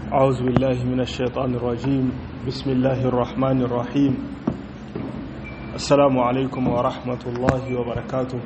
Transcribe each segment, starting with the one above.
أعوذ بالله من الشيطان الرجيم بسم الله الرحمن الرحيم السلام عليكم ورحمة الله وبركاته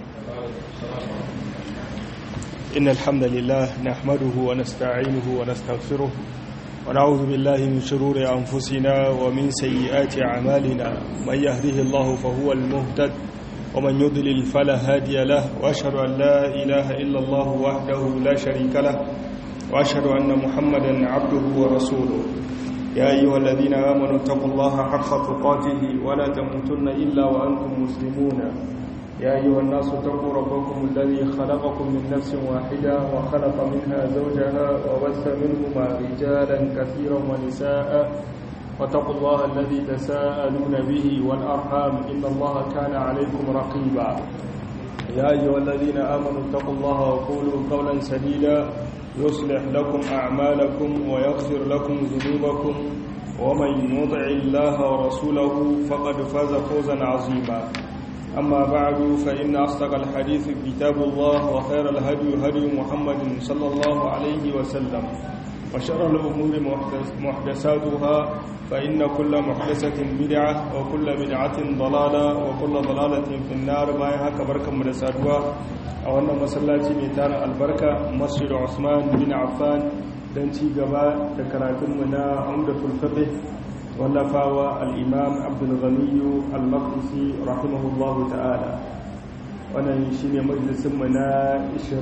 إن الحمد لله نحمده ونستعينه ونستغفره ونعوذ بالله من شرور أنفسنا ومن سيئات أعمالنا من يهده الله فهو المهتد ومن يضلل فلا هادي له وأشهد أن لا إله إلا الله وحده لا شريك له وأشهد أن محمدا عبده ورسوله يا أيها الذين آمنوا اتقوا الله حق تقاته ولا تموتن إلا وأنتم مسلمون يا أيها الناس اتقوا ربكم الذي خلقكم من نفس واحدة وخلق منها زوجها وبث منهما رجالا كثيرا ونساء واتقوا الله الذي تساءلون به والأرحام إن الله كان عليكم رقيبا يا أيها الذين آمنوا اتقوا الله وقولوا قولا سديدا يصلح لكم أعمالكم ويغفر لكم ذنوبكم ومن يطع الله ورسوله فقد فاز فوزا عظيما أما بعد فإن أصدق الحديث كتاب الله وخير الهدي هدي محمد صلى الله عليه وسلم وشر الأمور محدثاتها فإن كل محدثة بدعة وكل بدعة ضلالة وكل ضلالة في النار ما يهك بركة مدساتها أو أن مسلاتي ميتان البركة مسجد عثمان بن عفان دنتي قباء تكراتم منا عمدة الفقه واللفاوى الإمام عبد الغني المقدسي رحمه الله تعالى wannan shi ne majalisunmu na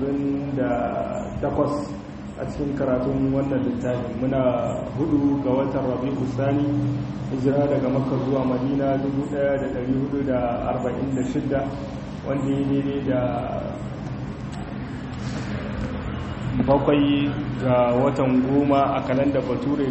28 a cikin karatun wannan littafi muna hudu ga watan rabi'u sani hijira daga makka zuwa madina 1446 wanda ya daidai da bakwai ga watan goma a kalanda bature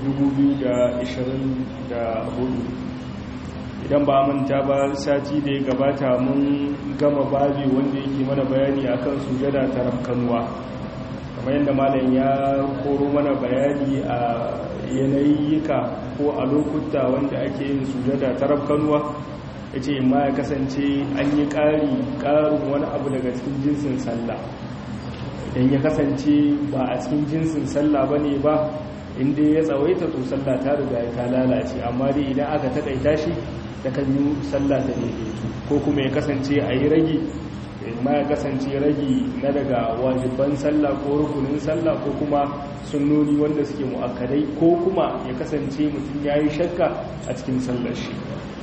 2024 idan ba manta ba sati da ya gabata mun gama babi wanda yake mana bayani akan sujada ta rafkanuwa kamar yadda malam ya koro mana bayani a yanayika ko a lokuta wanda ake yin sujada ta rafkanuwa ya ce ma ya kasance an yi ƙari ƙarin wani abu daga cikin jinsin sallah idan ya kasance ba a cikin jinsin sallah ba ne ba inda ya tsawaita to sallah ta riga ta lalace amma dai idan aka taƙaita shi da kan yi sallah ta daidaitu ko kuma ya kasance a yi ragi ma ya kasance ragi na daga wajiban sallah ko rukunin sallah ko kuma sunnoni wanda suke mu'akkadai ko kuma ya kasance mutum ya yi shakka a cikin sallar shi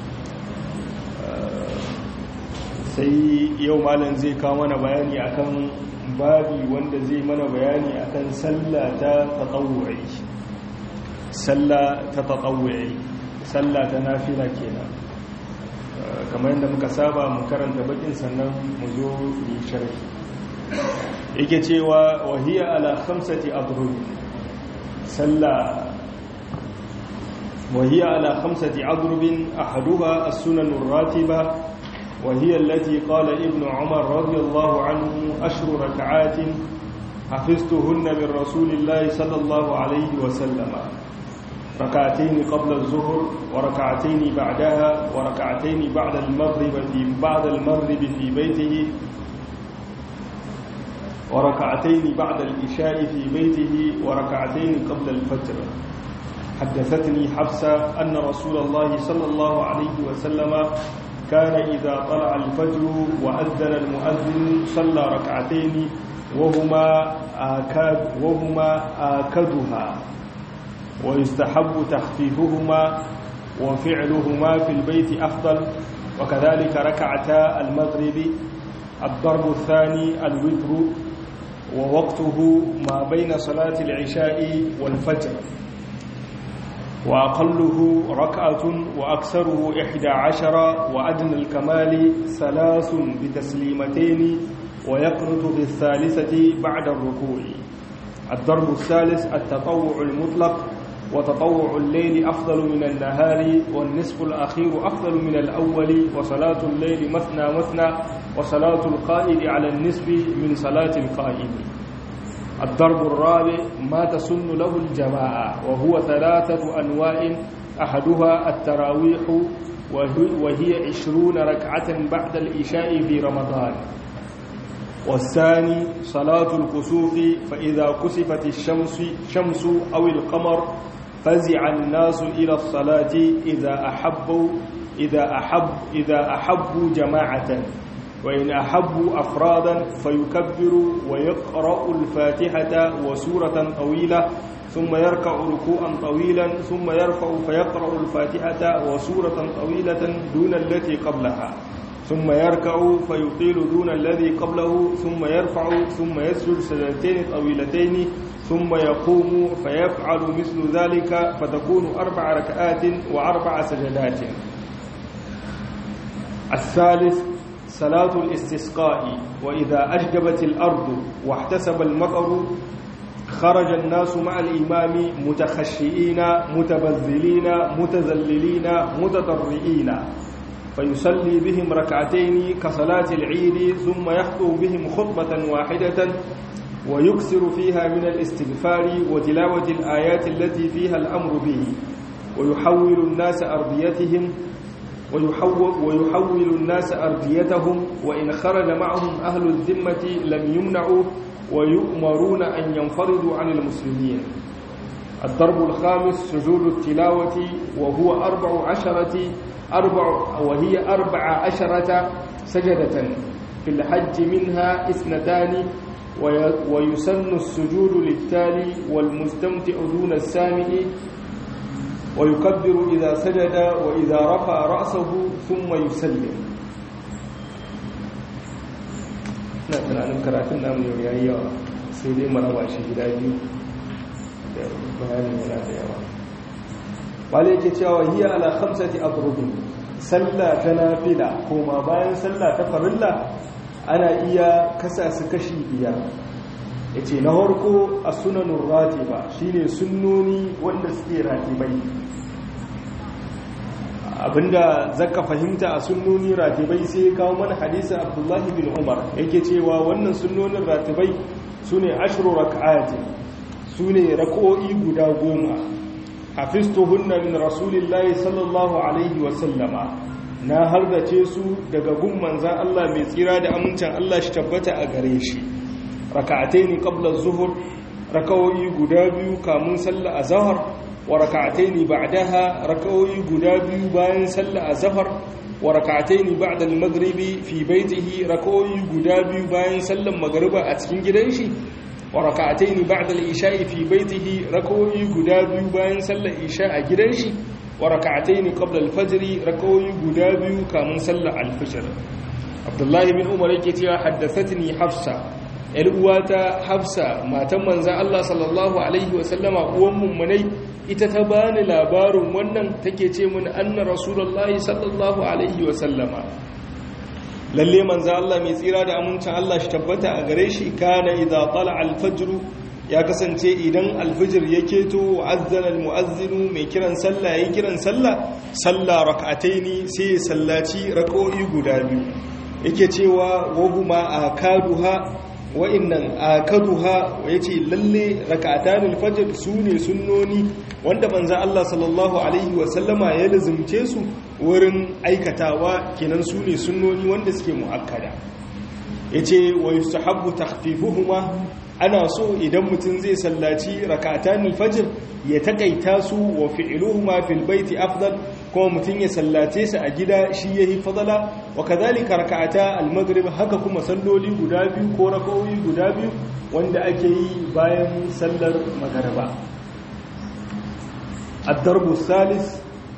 sai yau malam zai kawo mana bayani akan babi wanda zai mana bayani akan sallah ta tatawu'i sallah ta tatawu'i sallah ta nafila kenan kamar yadda muka saba mu karanta bakin sannan mu zo yi sharhi yake cewa wahiya ala khamsati adrub salla wahiya ala khamsati adrub ahaduha as-sunan ar-ratiba وهي التي قال ابن عمر رضي الله عنه أشر ركعات حفظتهن من رسول الله صلى الله عليه وسلم ركعتين قبل الظهر وركعتين بعدها وركعتين بعد المغرب في بعد المغرب في بيته وركعتين بعد العشاء في بيته وركعتين قبل الفجر حدثتني حفصة أن رسول الله صلى الله عليه وسلم كان إذا طلع الفجر وأذن المؤذن صلى ركعتين وهما آكاد وهما آكدها ويستحب تخفيفهما وفعلهما في البيت أفضل وكذلك ركعتا المغرب الضرب الثاني الوتر ووقته ما بين صلاة العشاء والفجر وأقله ركعة وأكثره إحدى عشر وأدنى الكمال ثلاث بتسليمتين ويقنط بالثالثة بعد الركوع الضرب الثالث التطوع المطلق وتطوع الليل أفضل من النهار والنصف الأخير أفضل من الأول وصلاة الليل مثنى مثنى وصلاة القائد على النصف من صلاة القائد الضرب الرابع ما تسن له الجماعة وهو ثلاثة أنواع أحدها التراويح وهي عشرون ركعة بعد الإشاء في رمضان والثاني صلاة الكسوف فإذا كسفت الشمس شمس أو القمر فزع الناس إلى الصلاة إذا أحبوا إذا أحب إذا أحبوا جماعة وإن أحبوا أفرادا فيكبر ويقرأ الفاتحة وسورة طويلة ثم يركع ركوعا طويلا ثم يرفع فيقرأ الفاتحة وسورة طويلة دون التي قبلها ثم يركع فيطيل دون الذي قبله ثم يرفع ثم يسجد سجدتين طويلتين ثم يقوم فيفعل مثل ذلك فتكون أربع ركعات وأربع سجدات الثالث صلاة الاستسقاء وإذا أجدبت الأرض واحتسب المطر خرج الناس مع الإمام متخشئين متبذلين متذللين متضرئين فيصلي بهم ركعتين كصلاة العيد ثم يخطب بهم خطبة واحدة ويكثر فيها من الاستغفار وتلاوة الآيات التي فيها الأمر به ويحول الناس أرضيتهم ويحول, ويحول الناس أرضيتهم وإن خرج معهم أهل الذمة لم يمنعوا ويؤمرون أن ينفردوا عن المسلمين الضرب الخامس سجود التلاوة وهو أربع عشرة أربع وهي أربع عشرة سجدة في الحج منها اثنتان ويسن السجود للتالي والمستمتع دون السامع ويكبر إذا سجد وإذا رفع رأسه ثم يسلم na tunanin karatun namu yau ya yi yawa sai dai maraba shi gida biyu da bayanin yana da yawa wale yake cewa hiya ala khamsati adrubin sallah ta nafila koma bayan sallah ta farilla ana iya kasa su kashi biyar yace na harko a sunanun ratiba shine sunnoni wanda suke ratibai abinda zaka fahimta a sunnoni ratibai sai ya kawo mana hadisi abdullahi bin umar yake cewa wannan sunnonin ratibai sune ashru rak'atin sune rak'o'i guda goma hafistuhunna min rasulillahi sallallahu alaihi wa sallama na hardace su daga gun manzan Allah mai tsira da amincin Allah shi tabbata a gare shi raka'ataini qabla az-zuhr rak'o'i guda biyu kamun sallar azhar wa raka'ataini ba'daha rak'o'i guda biyu bayan sallar azhar wa raka'ataini ba'da al-maghribi fi baytihi rak'o'i guda biyu bayan sallar magriba a cikin gidan shi wa raka'ataini ba'da al-isha'i fi baytihi rak'o'i guda biyu bayan sallar isha a gidan shi wa raka'ataini qabla al-fajr rak'o'i guda biyu kamun sallar al-fajr Abdullahi bin Umar yake cewa haddathatni Hafsa ‘yar uwata hafsa matan manzan Allah sallallahu Alaihi wasallama uwan mummunai ita ta bani labarin wannan take ce mun anna rasulallah sallallahu Alaihi wasallama lalle manzan Allah mai tsira da amincin Allah shi tabbata a gare shi kana idza tala alfajru ya kasance idan alfijir ya keto azzana almu'azzinu mai kiran sallah yayin kiran sallah sallah rak'ataini sai ya sallaci rak'o'i guda biyu yake cewa wahuma akaduha wa'innan akaduha yace lalle rak'atanul fajr sune sunnoni wanda manzo Allah sallallahu alaihi wa sallama ya lazumce su wurin aikatawa kenan sune sunnoni wanda suke muakkada yace wa yustahabbu takhfifuhuma ana so idan mutum zai sallaci rak'atanul fajr ya takaita su wa fi'luhuma fil baiti afdal kuma mutum ya sallace su a gida shi yahi fadala wa kadhalika rak'ata al-maghrib haka kuma salloli guda biyu ko rak'o'i guda biyu wanda ake yi bayan sallar magariba ad-darbu salis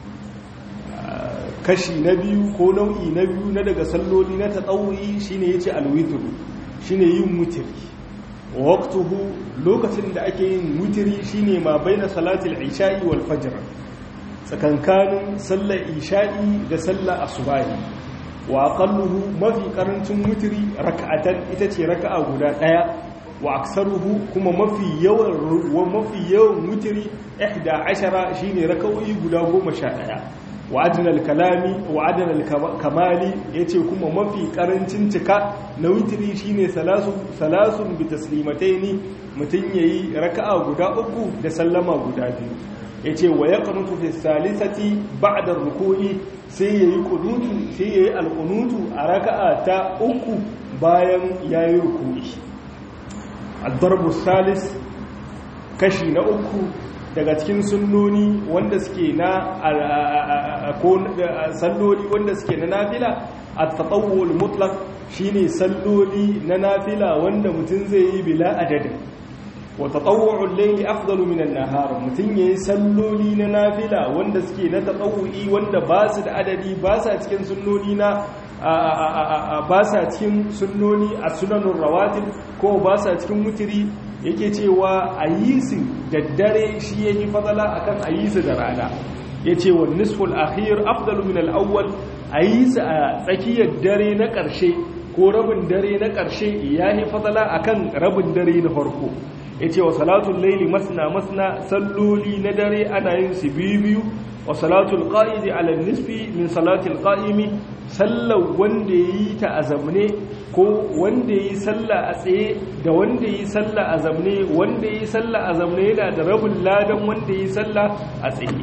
kashi na biyu ko nau'i na biyu na daga salloli na tatawuyi shine yace al-witr shine yin witri waqtuhu lokacin da ake yin witri shine ma baina salatil isha'i wal fajr tsakankanin sallar isha'i da sallar asubahi wa aqalluhu mafi karancin witri raka'atan ita ce raka'a guda daya wa aksaruhu kuma mafi yawan wa mafi yawan witri 11 shine raka'o'i guda 11 wa adnal kalami wa adnal kamali yace kuma mafi karancin cika na witri shine salasu salasun bi taslimataini mutun yayi raka'a guda uku da sallama guda biyu yace wa yaqnutu fi salisati ba'da ruku'i sai yayi qunutu sai yayi alqunutu a raka'a ta uku bayan yayi ruku'i ad-darbu salis kashi na uku daga cikin sunnoni wanda suke na ko salloli wanda suke na nafila at-tatawwul mutlaq shine salloli na nafila wanda mutum zai yi bila adadin wa tatawwu'ul layli afdalu min an-nahar mutum yayi salloli na nafila wanda suke na tatawwu'i wanda ba su da adadi ba sa cikin sunnoni na ba sa cikin sunnoni a sunanun rawatib ko ba sa cikin mutiri yake cewa a yi su da dare shi ya yi fadala a kan a yi su da rana ya ce wa nisful akhir afdalu min al'awwal a yi su a tsakiyar dare na ƙarshe ko rabin dare na ƙarshe ya yi fadala a kan rabin dare na farko ya ce wa salatun laili masna masna salloli na dare ana yin su biyu biyu wa salatul qa'idi ala nisfi min salatul qa'imi sallar wanda yi ta a zamne ko wanda yi sallah a tsaye da wanda yi sallah a zamne wanda yi sallah a zamne yana da rabin ladan wanda yi sallah a tsaye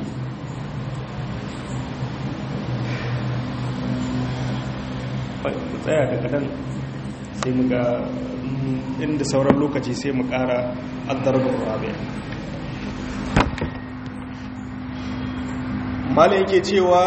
tsaya daga nan sai mu ga inda sauran lokaci sai mu kara addarbar rabe malai yake cewa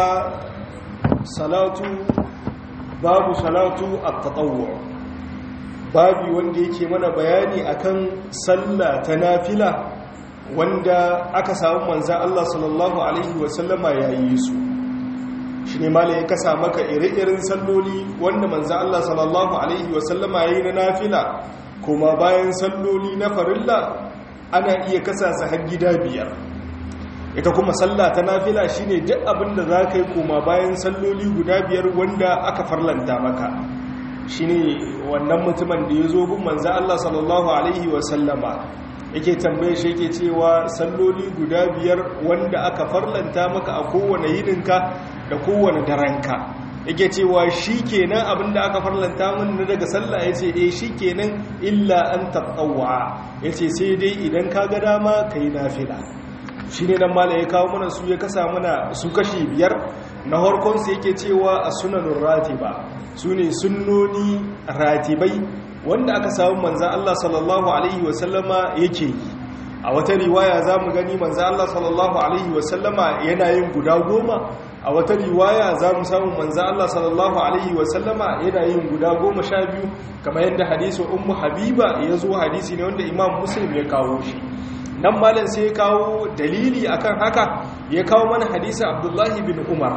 salatu babu salatu at-tatawwu babu wanda yake mana bayani akan sallah ta nafila wanda aka samu manzon Allah sallallahu alaihi wasallama yayi su shine malai ya kasa maka ire-iren salloli wanda manzon Allah sallallahu alaihi wasallama yayi na nafila kuma bayan salloli na farilla ana iya kasa su har gida biyar ita kuma sallah ta nafila shine duk abin da za ka yi koma bayan salloli guda biyar wanda aka farlanta maka shine wannan mutumin da ya zo gun manzo Allah sallallahu alaihi wa sallama yake tambaye shi yake cewa salloli guda biyar wanda aka farlanta maka a kowane yininka da kowane daranka yake cewa shikenan abin da aka farlanta min na daga sallah yace eh shikenan illa an tatawwa yace sai dai idan ka ga dama kai nafila shi ne nan mala ya kawo mana su ya kasa mana su kashi biyar na harkonsu yake cewa a sunanun ratiba su ne sunnoni ratibai wanda aka samu manzan Allah sallallahu Alaihi wasallama yake yi a wata riwaya za mu gani manzan Allah sallallahu Alaihi wasallama yana yin guda goma a wata riwaya za mu samu manzan Allah sallallahu Alaihi wasallama yana yin guda goma sha biyu kamar yadda hadisun ummu habiba ya zo hadisi ne wanda imam muslim ya kawo shi nan malam sai ya kawo dalili akan haka ya kawo mana hadisi abdullahi bin umar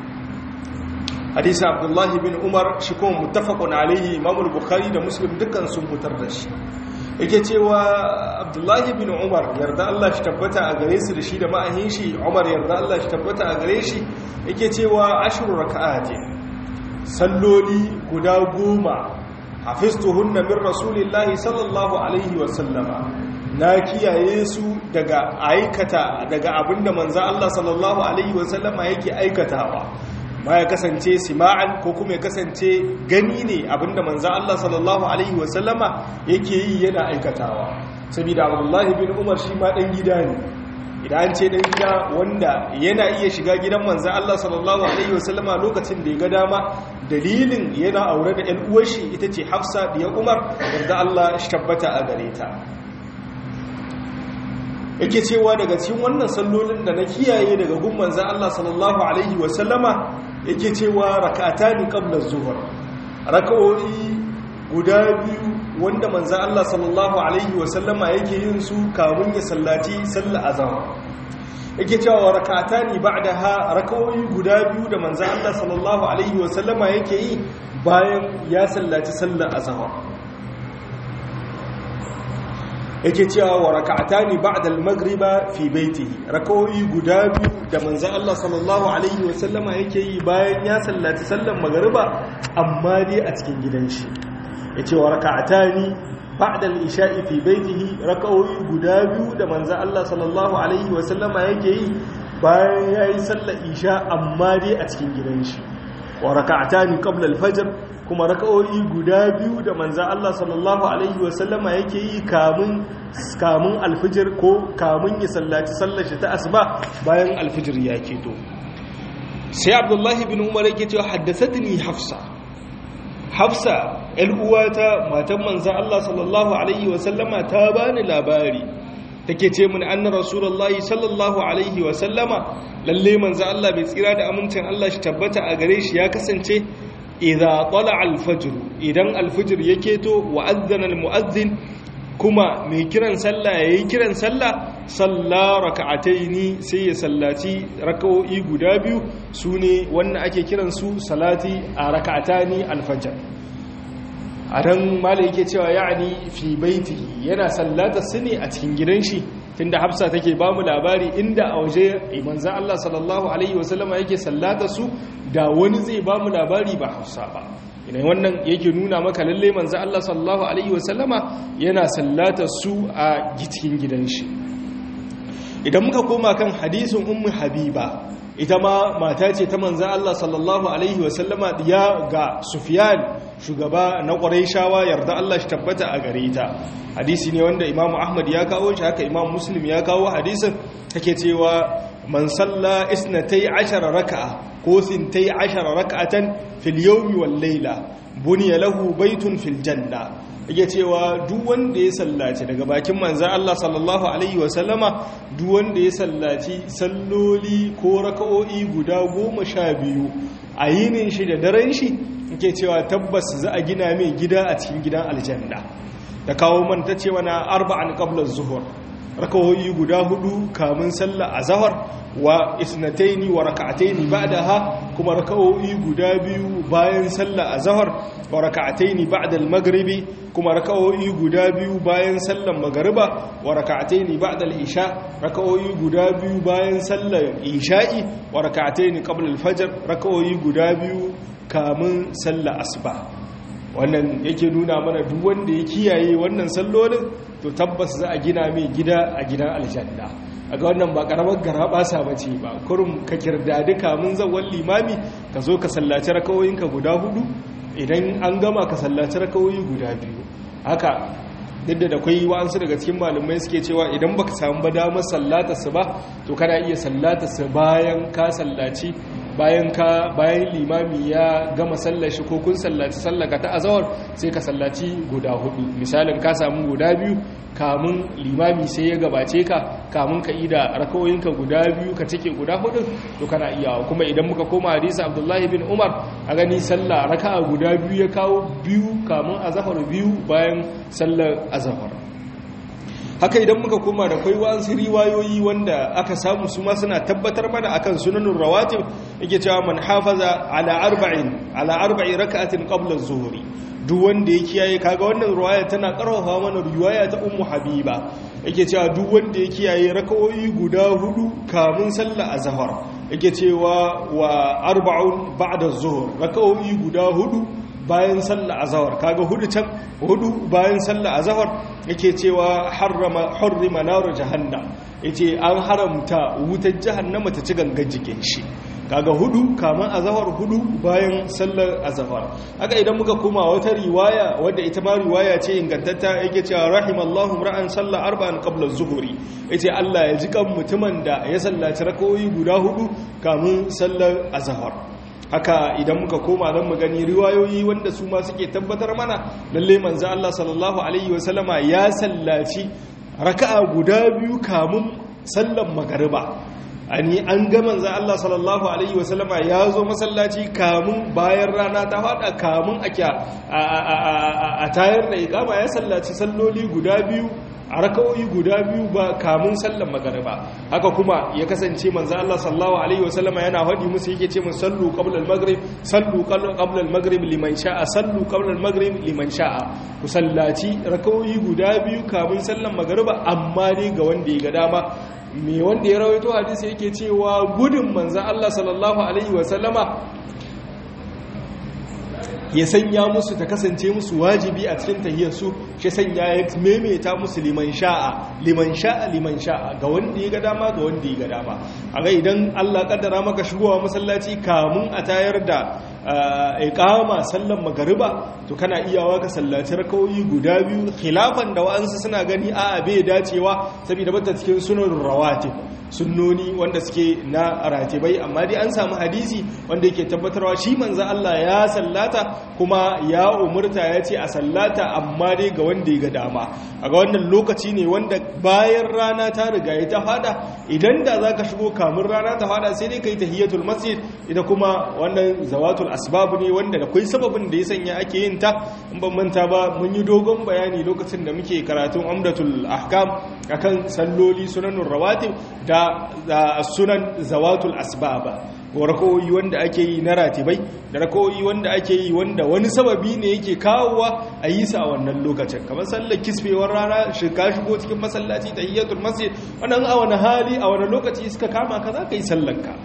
hadisi abdullahi bin umar shi kuma muttafaqun alaihi imam bukhari da muslim dukkan sun fitar da shi yake cewa abdullahi bin umar yarda Allah shi tabbata a gare su da shi da ma'ahin shi umar yarda Allah shi tabbata a gare shi yake cewa ashru raka'ati salloli guda goma hafiztuhunna min rasulillahi sallallahu alaihi wa sallama na kiyaye su daga aikata daga abinda manzo Allah sallallahu alaihi wasallama yake aikatawa ma ya kasance sima'an ko kuma ya kasance gani ne abinda manzo Allah sallallahu alaihi wasallama yake yi yana aikatawa saboda Abdullah bin Umar shi ma dan gida ne idan an ce dan gida wanda yana iya shiga gidan manzo Allah sallallahu alaihi wasallama lokacin da ya ga dama dalilin yana aure da ƴan uwar shi ita ce Hafsa diyar Umar wanda Allah shi tabbata a gare ta yake cewa daga cikin wannan sallolin da na kiyaye daga gun manzan Allah sallallahu alaihi wasallama yake cewa rak'atani qabla az-zuhr rak'o'i guda biyu wanda manzan Allah sallallahu alaihi wasallama yake yin su kamun ya sallaci sallar azhar yake cewa rak'atani ba'daha rak'o'i guda biyu da manzan Allah sallallahu alaihi wasallama yake yi bayan ya sallaci sallar azhar yake cewa wa raka'atani ba'da al-maghriba fi baitihi rak'o'i guda biyu da manzo Allah sallallahu alaihi wa sallama yake yi bayan ya sallaci sallar magriba amma dai a cikin gidan shi yace wa raka'atani ba'da al-isha'i fi baitihi rak'o'i guda biyu da manzo Allah sallallahu alaihi wa sallama yake yi bayan yayi sallar isha amma dai a cikin gidan shi wa raka'atani qabla al-fajr kuma raka'o'i guda biyu da manzan Allah sallallahu Alaihi wasallama yake yi kamun alfijir ko kamun ya sallaci sallashi ta asuba bayan alfijir ya keto sai abdullahi bin umar yake cewa haddasatini hafsa hafsa uwata matan manzan Allah sallallahu Alaihi wasallama ta bani labari take ce mun anna rasulullahi sallallahu alaihi wa sallama lalle manzo Allah bai tsira da amincin Allah shi tabbata a gare shi ya kasance idza tala al-fajr idan al-fajr yake to wa adhana al-muadhdhin kuma mai kiran sallah yayi kiran sallah salla raka'ataini sai ya sallaci raka'o'i guda biyu sune wannan ake kiran su salati a raka'atani al-fajr a nan malai yake cewa ya'ani fi baitihi yana sallata su ne a cikin gidan shi tunda hafsa take ba mu labari inda a waje manzo Allah sallallahu alaihi wasallama yake sallata su da wani zai ba mu labari ba hafsa ba ina wannan yake nuna maka lalle manzo Allah sallallahu alaihi wasallama yana sallata su a cikin gidan shi idan muka koma kan hadisin ummu habiba ita ma mata ce ta manzan Allah sallallahu Alaihi wasallama ya ga Sufiyan shugaba na ƙwarai shawa yarda Allah shi tabbata a gare ta hadisi ne wanda imamu Ahmad ya kawo shi haka imam Muslim ya kawo hadisin take cewa man salla isnatai ashara raka'a ko sintai ashara raka'atan fil yawmi wal layla buniya lahu baitun fil janna yake cewa duk wanda ya sallaci daga bakin manzan Allah sallallahu Alaihi wasallama duk wanda ya sallaci salloli ko raka'o'i guda goma sha biyu a yinin shi da daren shi yake cewa tabbas za a gina mai gida a cikin gidan aljanna da kawo manta cewa na arba'an qabla zuhur raka'o'i guda hudu kamun sallah azhar wa isnataini wa raka'ataini ba'daha kuma raka'o'i guda biyu bayan sallah azhar wa raka'ataini ba'da al-maghribi kuma raka'o'i guda biyu bayan sallar magariba wa raka'ataini ba'da al-isha raka'o'i guda biyu bayan sallar isha'i wa raka'ataini qabla al-fajr raka'o'i guda biyu kamun sallar asuba wannan yake nuna mana duk wanda ya kiyaye wannan sallolin to tabbas za a gina mai gida a gidan aljanna a ga wannan ba karamar gara basa bace ba kurum ka kirdadi kamun zawon limami ka zo ka sallaci rakawoyinka guda hudu idan an gama ka sallaci rakawoyi guda biyu haka duk da akwai wa'ansu daga cikin malamai suke cewa idan baka samu ba damar sallata su ba to kana iya sallata su bayan ka sallaci bayan ka bayan limami ya gama sallashi ko kun sallaci sallaka ta azawar sai ka sallaci guda hudu misalin ka samu guda biyu kamun limami sai ya gabace ka kamun ka ida rakawoyinka guda biyu ka cike guda hudu to kana iya kuma idan muka koma hadisi abdullahi bin umar a gani sallah raka'a guda biyu ya kawo biyu kamun azahar biyu bayan sallar azahar haka idan muka koma da kwai wa'ansu riwayoyi wanda aka samu su ma suna tabbatar mana akan sunanun rawatib yake cewa man hafaza ala arba'in ala arba'in raka'atin qabla az-zuhri duk wanda ya kiyaye kaga wannan riwaya tana karfafa mana riwaya ta ummu habiba yake cewa duk wanda ya kiyaye raka'o'i guda hudu kamun sallar azhar yake cewa wa arba'un ba'da az-zuhr raka'o'i guda hudu bayan sallah azhar kaga hudu can hudu bayan sallah azhar yake cewa harrama hurrima nar jahannam yace an haramta wutar jahannama ta ci gangan jikin shi kaga hudu kaman azhar hudu bayan sallar azhar haka idan muka koma wata riwaya wadda ita ma riwaya ce ingantatta yake cewa rahimallahu ra'an salla arba'an qabla az-zuhri yace Allah ya ji kan mutumin da ya sallaci rakawoyi guda hudu kamun sallar azhar haka idan muka koma zan mu gani riwayoyi wanda su ma suke tabbatar mana lalle manzo Allah sallallahu alaihi wasallama ya sallaci raka'a guda biyu kamun sallan magariba ani an ga manzo Allah sallallahu alaihi wasallama ya zo masallaci kamun bayan rana ta fada kamun ake a tayar da iqama ya sallaci salloli guda biyu a raka'o'i guda biyu ba kamun sallan magariba haka kuma ya kasance manzo Allah sallallahu alaihi wasallama yana faɗi musu yake ce mun sallu qabla al-maghrib sallu qabla al-maghrib liman sha'a sallu qabla al-maghrib liman sha'a ku sallaci raka'o'i guda biyu kamun sallan magariba amma ne ga wanda ya ga dama me wanda ya rawaito hadisi yake cewa gudun manzo Allah sallallahu alaihi wasallama ya sanya musu ta kasance musu wajibi a cikin tahiyarsu shi sanya ya maimaita musu liman sha'a liman sha'a liman sha'a ga wanda ya ga dama ga wanda ya ga dama a ga idan Allah kaddara maka shigowa masallaci kamun a tayar da iqama sallan magariba to kana iyawa ka sallaci rakawoyi guda biyu khilafan da wa'ansu suna gani a bai dacewa saboda bata cikin sunan rawatib sunnoni wanda suke na ratibai amma dai an samu hadisi wanda yake tabbatarwa shi manzo Allah ya sallata kuma ya umurta ya ce a sallata amma dai ga wanda ya ga dama a ga wannan lokaci ne wanda bayan rana ta riga ya ta fada idan da za ka shigo kamun rana ta fada sai dai ka yi tahiyatul masjid ita kuma wannan zawatul asbab ne wanda da kwai sababin da ya sanya ake yin ta in ban manta ba mun yi dogon bayani lokacin da muke karatun amdatul ahkam akan salloli sunanun rawatib da sunan zawatul asbaba ko rakoyi wanda ake yi na ratibai da rakoyi wanda ake yi wanda wani sababi ne yake kawowa a yi sa a wannan lokacin kamar sallar kisfewar rana shiga shigo cikin masallaci da hiyatul masjid wannan a wani hali a wani lokaci suka kama ka za ka yi sallanka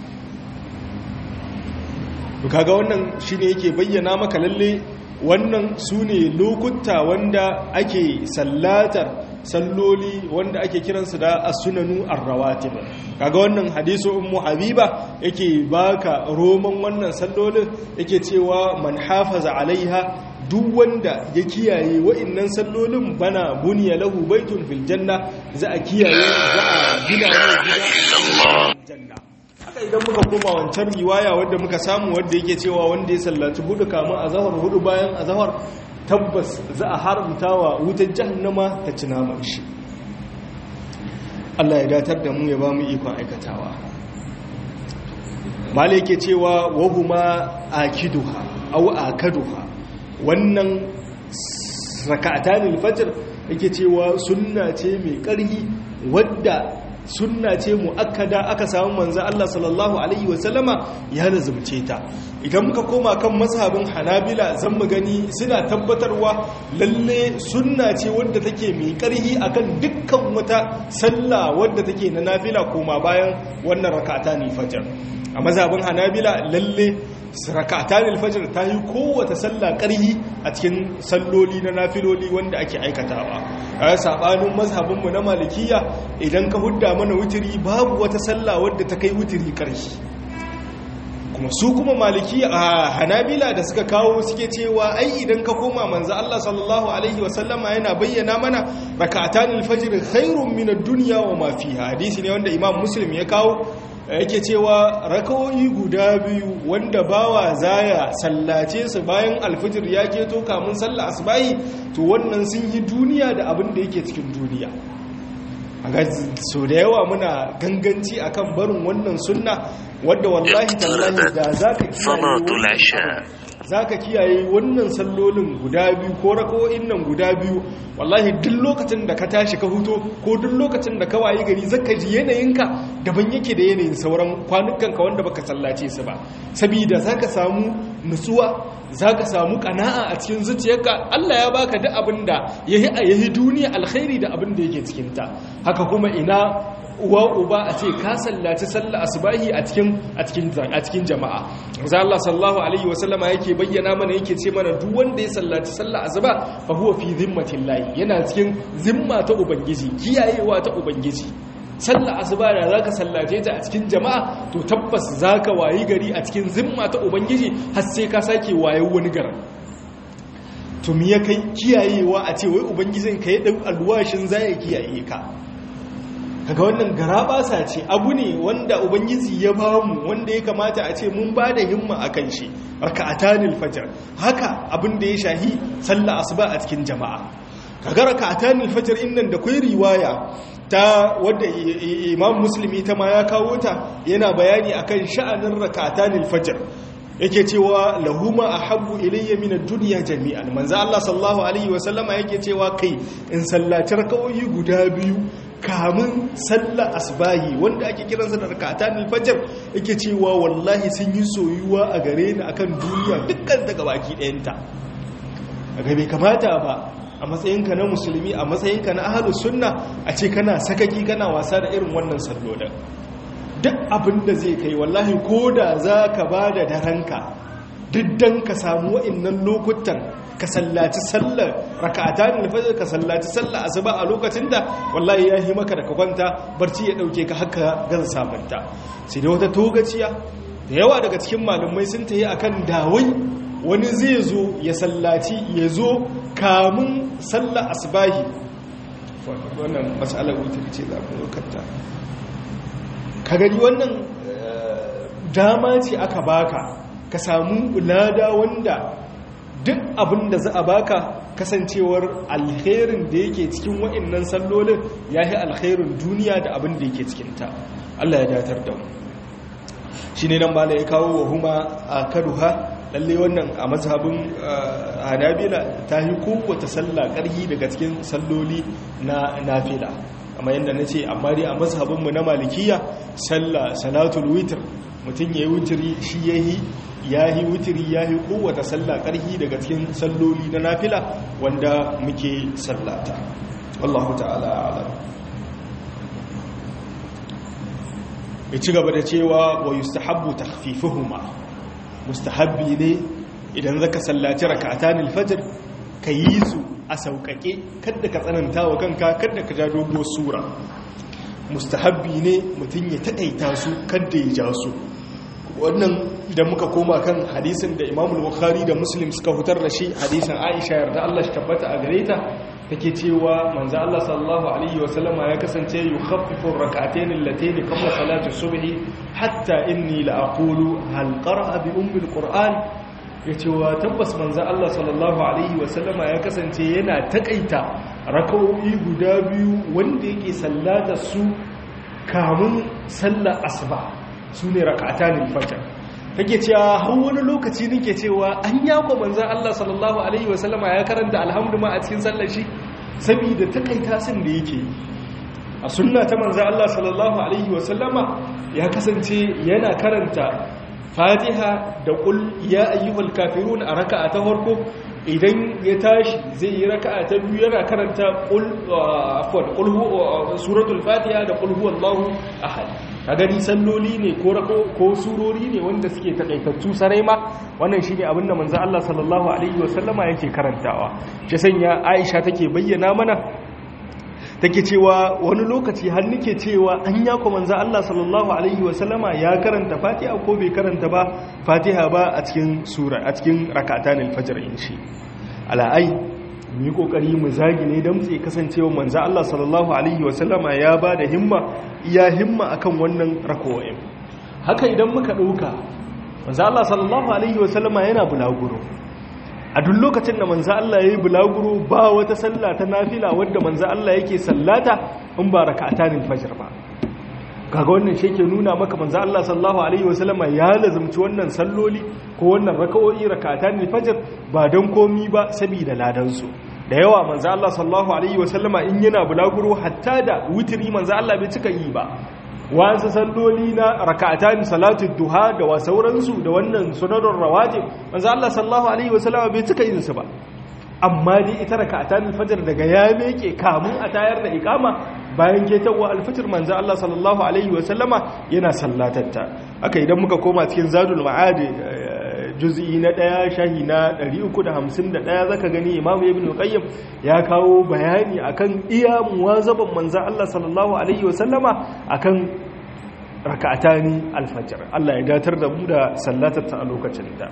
kaga wannan shine yake bayyana maka lalle wannan su ne lokuta wanda ake sallatar salloli wanda ake kiransu da as-sunanu ar-rawatib kaga wannan hadisu ummu habiba yake baka roman wannan sallolin yake cewa man hafaza alaiha duk wanda ya kiyaye wa'annan sallolin bana buniya lahu baitun fil janna za a kiyaye za a gina mai gida janna haka idan muka koma wancan riwaya wadda muka samu wadda yake cewa wanda ya sallaci hudu kamun azahar hudu bayan azahar tabbas za a haramta wa wutar jahannama ta ci naman shi Allah ya datar da mu ya ba mu ikon aikatawa mala yake cewa wahuma akiduha aw akaduha wannan raka'atanil fajr yake cewa sunna ce mai ƙarhi wadda sunna ce mu'akkada aka samu manzo Allah sallallahu alaihi wasallama ya lazumce ta idan muka koma kan mazhabin Hanabila zan mu gani suna tabbatarwa lalle sunna ce wadda take mai karhi akan dukkan wata sallah wadda take na nafila koma bayan wannan rak'atan fajr a mazhabin Hanabila lalle rak'atan fajr ta yi kowace sallah karhi a cikin salloli na nafiloli wanda ake aikatawa a sabanin mazhabinmu na malikiya idan ka hudda mana wutiri babu wata sallah wadda ta kai wutiri ƙarshe kuma su kuma maliki a hanabila da suka kawo suke cewa ai idan ka koma manzo Allah sallallahu alaihi wasallama yana bayyana mana rak'atanil fajr khairun min ad-dunya wa ma fiha hadisi ne wanda imam muslim ya kawo yake cewa rakawoyi guda biyu wanda bawa zaya sallace su bayan alfijir ya keto kamun sallah asbahi to wannan sun yi duniya da abin da yake cikin duniya a so da yawa muna ganganci akan barin wannan sunna wadda wallahi tallahi da za ka kiyaye za ka kiyaye wannan sallolin guda biyu ko rako'in nan guda biyu wallahi duk lokacin da ka tashi ka huto ko duk lokacin da ka wayi gari zaka ji yanayinka daban yake da yanayin sauran kwanukanka wanda baka sallace su ba saboda zaka samu nutsuwa zaka samu kana'a a cikin zuciyarka Allah ya baka duk abin da yayi yayi duniya alkhairi da abin da yake cikin ta haka kuma ina uwa uba a ce ka sallaci sallah asbahi a cikin a cikin a cikin jama'a manzo Allah sallallahu alaihi wasallama yake bayyana mana yake ce mana duk wanda ya sallaci sallah asuba fa huwa fi zimmatillahi yana cikin zimma ta ubangiji kiyayewa ta ubangiji sallah asuba da zaka sallace ta a cikin jama'a to tabbas zaka wayi gari a cikin zimma ta ubangiji har sai ka sake wayo wani garin to me ya kai kiyayewa a ce wai ubangijin ka ya dau alwashin zai kiyaye ka kaga wannan garabasa ce abu ne wanda ubangiji ya bamu wanda ya kamata a ce mun ba da himma akan shi raka'atanil fajr haka abin da ya shahi sallah asuba a cikin jama'a kaga raka'atanil fajr innan da kai riwaya ta wadda imam muslimi ta ma ya kawo ta yana bayani akan sha'anin raka'atanil fajr yake cewa lahuma ahabbu ilayya min ad-dunya jami'an manzo Allah sallallahu alaihi wasallama yake cewa kai in sallaci raka'o'i guda biyu kamun sallar asbahi wanda ake kiransa da rakatan alfajr yake cewa wallahi sun yi soyuwa a gare ni akan duniya dukkan ta gabaki ɗayanta ga bai kamata ba a matsayinka na musulmi a matsayinka na ahlus sunna a ce kana sakaki kana wasa da irin wannan sallolin duk abin da zai kai wallahi ko da za ka ba da daranka diddan ka samu wa'innan lokutan ka sallaci sallar raka'ata ne fajr ka sallaci sallar asuba a lokacin da wallahi ya yi maka da ka kwanta barci ya dauke ka haka gan sabanta sai da wata togaciya da yawa daga cikin malumai sun tayi akan dawai wani zai zo ya sallaci ya zo kamun sallar asubahi wannan mas'alar wutar ce za mu lokata ka gani wannan dama ce aka baka ka samu lada wanda duk abin da za a baka kasancewar alherin da yake cikin wa'annan sallolin ya yi alherin duniya da abin da yake cikinta Allah ya datar da mu shi ne nan bala ya kawo wa huma a karuha lalle wannan a mazhabin hanabila ta yi kowace sallah ƙarhi daga cikin salloli na nafila amma yadda na ce amma dai a mazhabinmu na malikiya sallah salatul witr mutum ya yi wutiri shi ya yi ya yi wutiri ya yi kowace sallah ƙarhi daga cikin salloli na nafila wanda muke sallata wallahu ta'ala alam ya ci gaba da cewa wa yustahabbu takhfifuhuma mustahabbi ne idan zaka sallaci rak'atan al-fajr ka yi su a sauƙaƙe kada ka tsananta wa kanka kada ka ja doguwar sura mustahabbi ne mutum ya taƙaita su kada ya ja su wannan idan muka koma kan hadisin da imamul bukhari da muslim suka hutar da shi hadisin aisha yarda Allah shi tabbata a gare ta take cewa manzo Allah sallallahu alaihi wasallama ya kasance yukhaffifu rak'atayn allatayn qabla salati subhi hatta inni la aqulu hal qara'a bi ummi alquran yace wa tabbas manzo Allah sallallahu alaihi wasallama ya kasance yana takaita rak'o'i guda biyu wanda yake sallata su kamun sallar asuba sune rak'atan al-fajr take cewa har wani lokaci nake cewa an yako manzon Allah sallallahu alaihi wasallama ya karanta alhamdu ma a cikin sallar shi saboda takaita sun da yake a sunna ta manzon Allah sallallahu alaihi wasallama ya kasance yana karanta Fatiha da qul ya ayyuhal kafirun a raka'a ta farko idan ya tashi zai yi raka'a ta biyu yana karanta qul afwan qul suratul Fatiha da qul huwallahu ahad ka gani salloli ne ko ko surori ne wanda suke takaitattu sarai ma wannan shine abin da manzo Allah sallallahu alaihi wasallama yake karantawa shi sanya Aisha take bayyana mana take cewa wani lokaci har nake cewa an ya ku manzo Allah sallallahu alaihi wasallama ya karanta Fatiha ko bai karanta ba Fatiha ba a cikin sura a cikin rak'atan al-fajr in shi ala'ai mu yi kokari mu zagi ne don tsaye kasancewa manzo Allah sallallahu alaihi wasallama ya ba da himma iya himma akan wannan rako'in haka idan muka ɗauka manzo Allah sallallahu alaihi wasallama yana bulaguro a duk lokacin da manzo Allah yayi bulaguro ba wata sallah ta nafila wadda manzo Allah yake sallata in ba rak'atanin fajr ba kaga wannan shi ke nuna maka manzo Allah sallallahu alaihi wasallama ya lazumci wannan salloli ko wannan raka'o'i rak'atanin fajr ba don komi ba saboda ladan su da yawa manzo Allah sallallahu alaihi wasallama in yana bulaguro hatta da witri manzo Allah bai cika yi ba wasu salloli na raka'atan salatu duha da wa sauransu da wannan sunanun rawatib manzo Allah sallallahu alaihi wasallama bai cika yin su ba amma dai ita raka'atan fajr daga ya meke kamun a tayar da ikama bayan ketawa alfajr manzo Allah sallallahu alaihi wasallama yana sallatatta haka idan muka koma cikin zadul ma'ad juz'i na ɗaya shahi na 351 zaka gani imamu ibn qayyim ya kawo bayani akan iya muwazaban manzo Allah sallallahu alaihi wasallama akan rak'atani alfajr Allah ya datar da mu da sallatar ta a lokacin da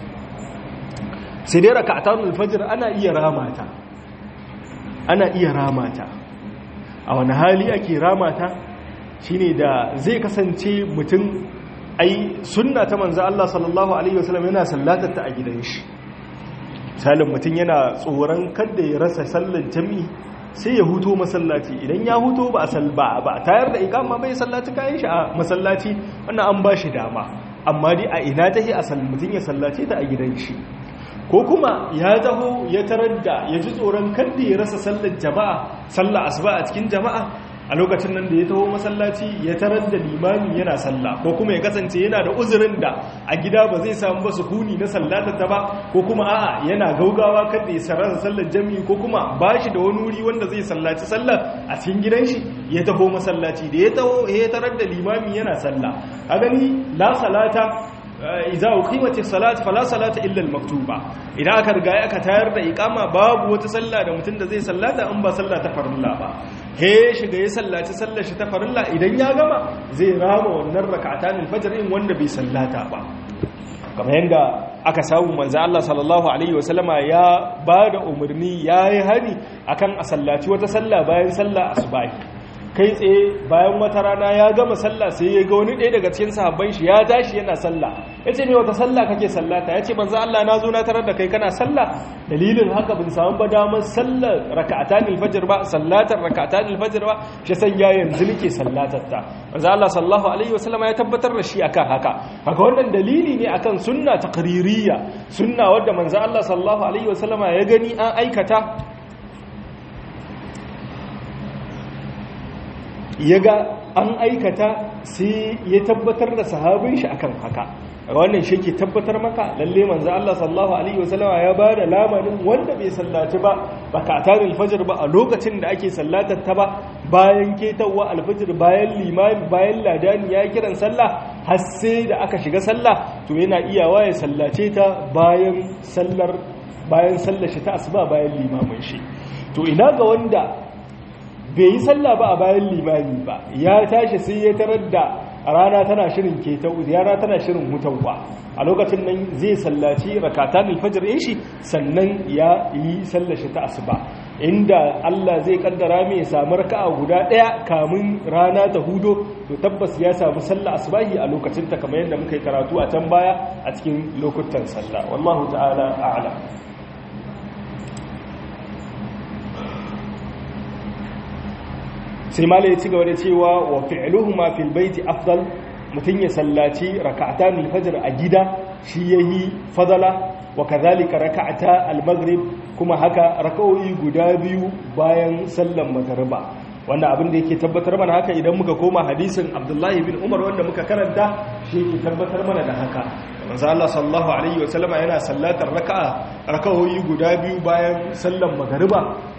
sai dai rak'atan alfajr ana iya ramata ana iya ramata a wani hali ake ramata shine da zai kasance mutum ai sunna ta manzo Allah sallallahu alaihi wasallam yana sallatar ta a gidan shi misalin mutum yana tsoron kada ya rasa sallar jami'i sai ya huto masallaci idan ya huto ba a salba ba tayar da ikama bai sallaci kayan shi a masallaci wannan an ba shi dama amma dai a ina tahi a mutum ya sallace ta a gidan shi ko kuma ya taho ya tarar da ya ji tsoron kada ya rasa sallar jama'a sallar asuba a cikin jama'a a lokacin nan da ya taho masallaci ya tarar da limami yana salla ko kuma ya kasance yana da uzurin da a gida ba zai samu ba sukuni na sallata ta ba ko kuma a'a yana gaugawa kada ya sarrafa sallar jami'i ko kuma ba shi da wani wuri wanda zai sallaci sallar a cikin gidan shi ya taho masallaci da ya taho ya tarar da limami yana salla a gani la salata idza uqimati salat fala salata illa al-maktuba idan aka riga aka tayar da iqama babu wata sallah da mutum da zai sallata in ba sallah ta farilla ba he shiga ya sallaci sallar shi ta farilla idan ya gama zai rama wannan rak'atan al-fajr in wanda bai sallata ba kamar yanda aka samu manzo Allah sallallahu alaihi wasallama ya bada umarni yayi hani akan a sallaci wata sallah bayan sallah asubahi kai tsaye bayan wata rana ya gama sallah sai ya ga wani ɗaya daga cikin sahabban shi ya tashi yana sallah ya ce me wata sallah kake sallata ya ce manzo Allah na zo na tarar da kai kana sallah dalilin haka bin samu ba damar sallar raka'atan alfajr ba sallatar raka'atan alfajr ba shi san ya yanzu nake sallatar ta manzo Allah sallallahu alaihi wasallam ya tabbatar da shi akan haka haka wannan dalili ne akan sunna taqririyya sunna wadda manzo Allah sallallahu alaihi wasallam ya gani an aikata ya ga an aikata sai ya tabbatar da sahabin shi akan haka wannan shi ke tabbatar maka lalle manzo Allah sallallahu alaihi wasallam ya ba da lamarin wanda bai sallaci ba rak'atan alfajr ba a lokacin da ake sallatar ta ba bayan ketawa alfajr bayan limami bayan ladani ya kiran sallah har sai da aka shiga sallah to yana iyawa ya sallace ta bayan sallar bayan sallar shi ta asuba bayan limamin shi to ina ga wanda bai yi sallah ba a bayan limami ba ya tashi sai ya tarar da rana tana shirin ketau rana tana shirin hutawa a lokacin nan zai sallaci rakatan alfajr din shi sannan ya yi sallar shi ta asuba inda Allah zai kaddara mai ya samu raka'a guda daya kamun rana ta hudo to tabbas ya samu sallar asubahi a lokacin ta kamar yadda muka yi karatu a can baya a cikin lokutan sallah wallahu ta'ala a'lam sai mala ya ci gaba da cewa wa fi'luhuma fil baiti afdal mutun ya sallaci rak'atan al-fajr a gida shi yahi fadala wa kadhalika rak'ata al-maghrib kuma haka rak'o'i guda biyu bayan sallan magriba wannan abin da yake tabbatar mana haka idan muka koma hadisin Abdullahi bin Umar wanda muka karanta shi yake tabbatar mana da haka manzo Allah sallallahu alaihi wa sallama yana sallatar raka'a rak'o'i guda biyu bayan sallan magriba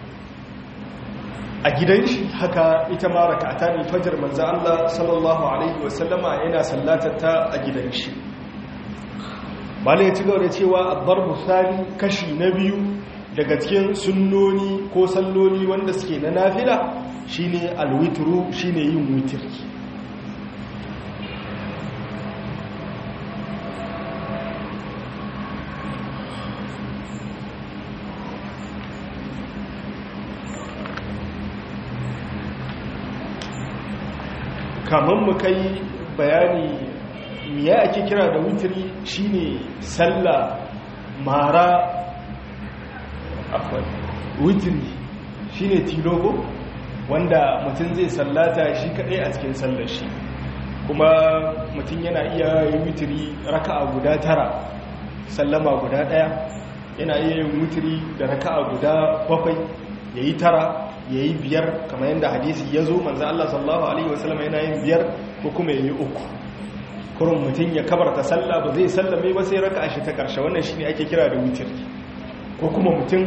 a gidan shi haka ita ma raka'atan al-fajr manzo Allah sallallahu alaihi wasallama yana sallatata a gidan shi malai ci gaba da cewa ad-darbu thani kashi na biyu daga cikin sunnoni ko salloli wanda suke na nafila shine al-witru shine yin witri kamar mu kai bayani miya ake kira da wutiri shine sallah mara akwai wutiri shine tilogo wanda mutum zai sallata shi kadai a cikin sallar shi kuma mutum yana iya yi wutiri raka'a guda tara sallama guda daya yana iya yin wutiri da raka'a guda bakwai yayi tara ya yi biyar kamar yadda hadisi ya zo manzan Allah sallallahu Alaihi wasallam yana yin biyar ko kuma ya yi uku kurun mutum ya kabarta sallah ba zai sallame ba sai raka shi ta ƙarshe wannan shi ne ake kira da wutir ko kuma mutum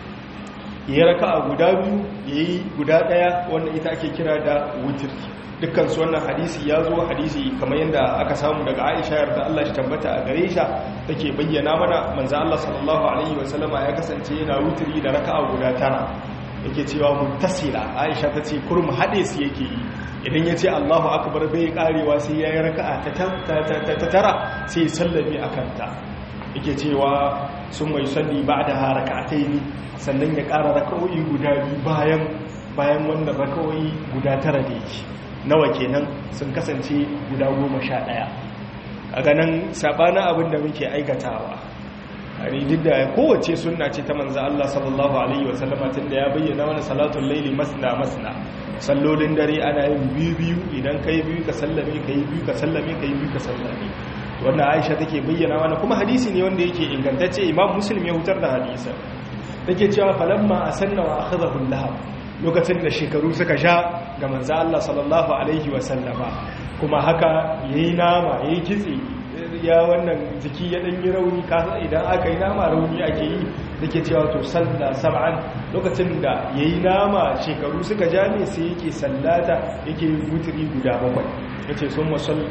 ya yi raka a guda biyu ya yi guda ɗaya wannan ita ake kira da wutir dukkansu wannan hadisi ya zo hadisi kamar yadda aka samu daga aisha yarda Allah shi tabbata a gare shi take bayyana mana manzan Allah sallallahu alaihi wasallama ya kasance yana wutiri da raka'a guda tara yake cewa muttasila aisha ta ce kurmu haɗe su yake yi idan ya ce allahu akbar bai karewa sai ya yi raka'a ta tara sai ya sallame a kanta yake cewa sun mai salli ba da ha raka'atai ne sannan ya ƙara raka'o'i guda biyu bayan bayan wannan raka'o'i guda tara da yake nawa kenan sun kasance guda goma sha ɗaya a ganin saɓanin abin da muke aikatawa hani duk da kowace sunna ce ta manzo Allah sallallahu alaihi wasallama tunda ya bayyana wani salatul laili masna masna sallolin dare ana yin biyu biyu idan kai biyu ka sallame kai biyu ka sallame kai biyu ka sallame wanda Aisha take bayyana mana kuma hadisi ne wanda yake ingantacce Imam Muslim ya hutar da hadisi take cewa falamma asanna wa akhadahu lahab lokacin da shekaru suka sha ga manzo Allah sallallahu alaihi wasallama kuma haka yayi nama yayi kitse ya wannan jiki ya dan yi rauni kasa idan aka yi nama rauni ake yi da ke cewa to salla sab'an lokacin da ya yi nama shekaru suka ja ne sai yake sallata yake wuturi guda bakwai ya ce sun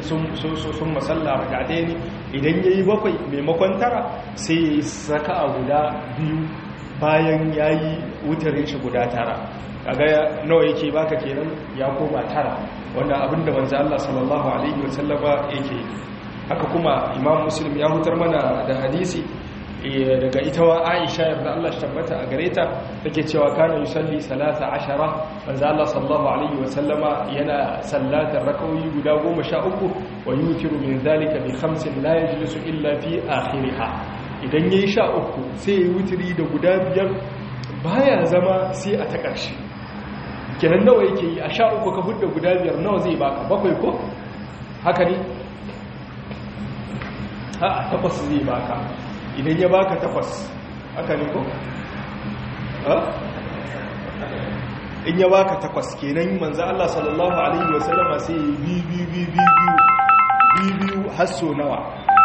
masalla rakatai ne idan ya yi bakwai maimakon tara sai ya yi saka a guda biyu bayan ya yi wuturin shi guda tara kaga nawa yake baka kenan ya koma tara wanda abinda manzo Allah sallallahu alaihi wasallama yake yi haka kuma imam muslim ya hutar mana da hadisi daga ita wa Aisha yarda Allah shi tabbata a gare ta take cewa kana yusalli salasa ashara manzo Allah sallallahu alaihi wa sallama yana sallatar rakawi guda 13 wa yutiru min zalika bi khamsin la yajlisu illa fi akhiriha idan yayi sha uku sai ya wutiri da guda biyar baya zama sai a ta ƙarshe kenan nawa yake yi a sha uku ka hudda guda biyar nawa zai baka bakwai ko haka ne ha takwas zai baka idan ya baka takwas haka ne ko in ya baka takwas kenan manzo Allah sallallahu alaihi wasallama sai bi bi bi bi bi biyu hasso nawa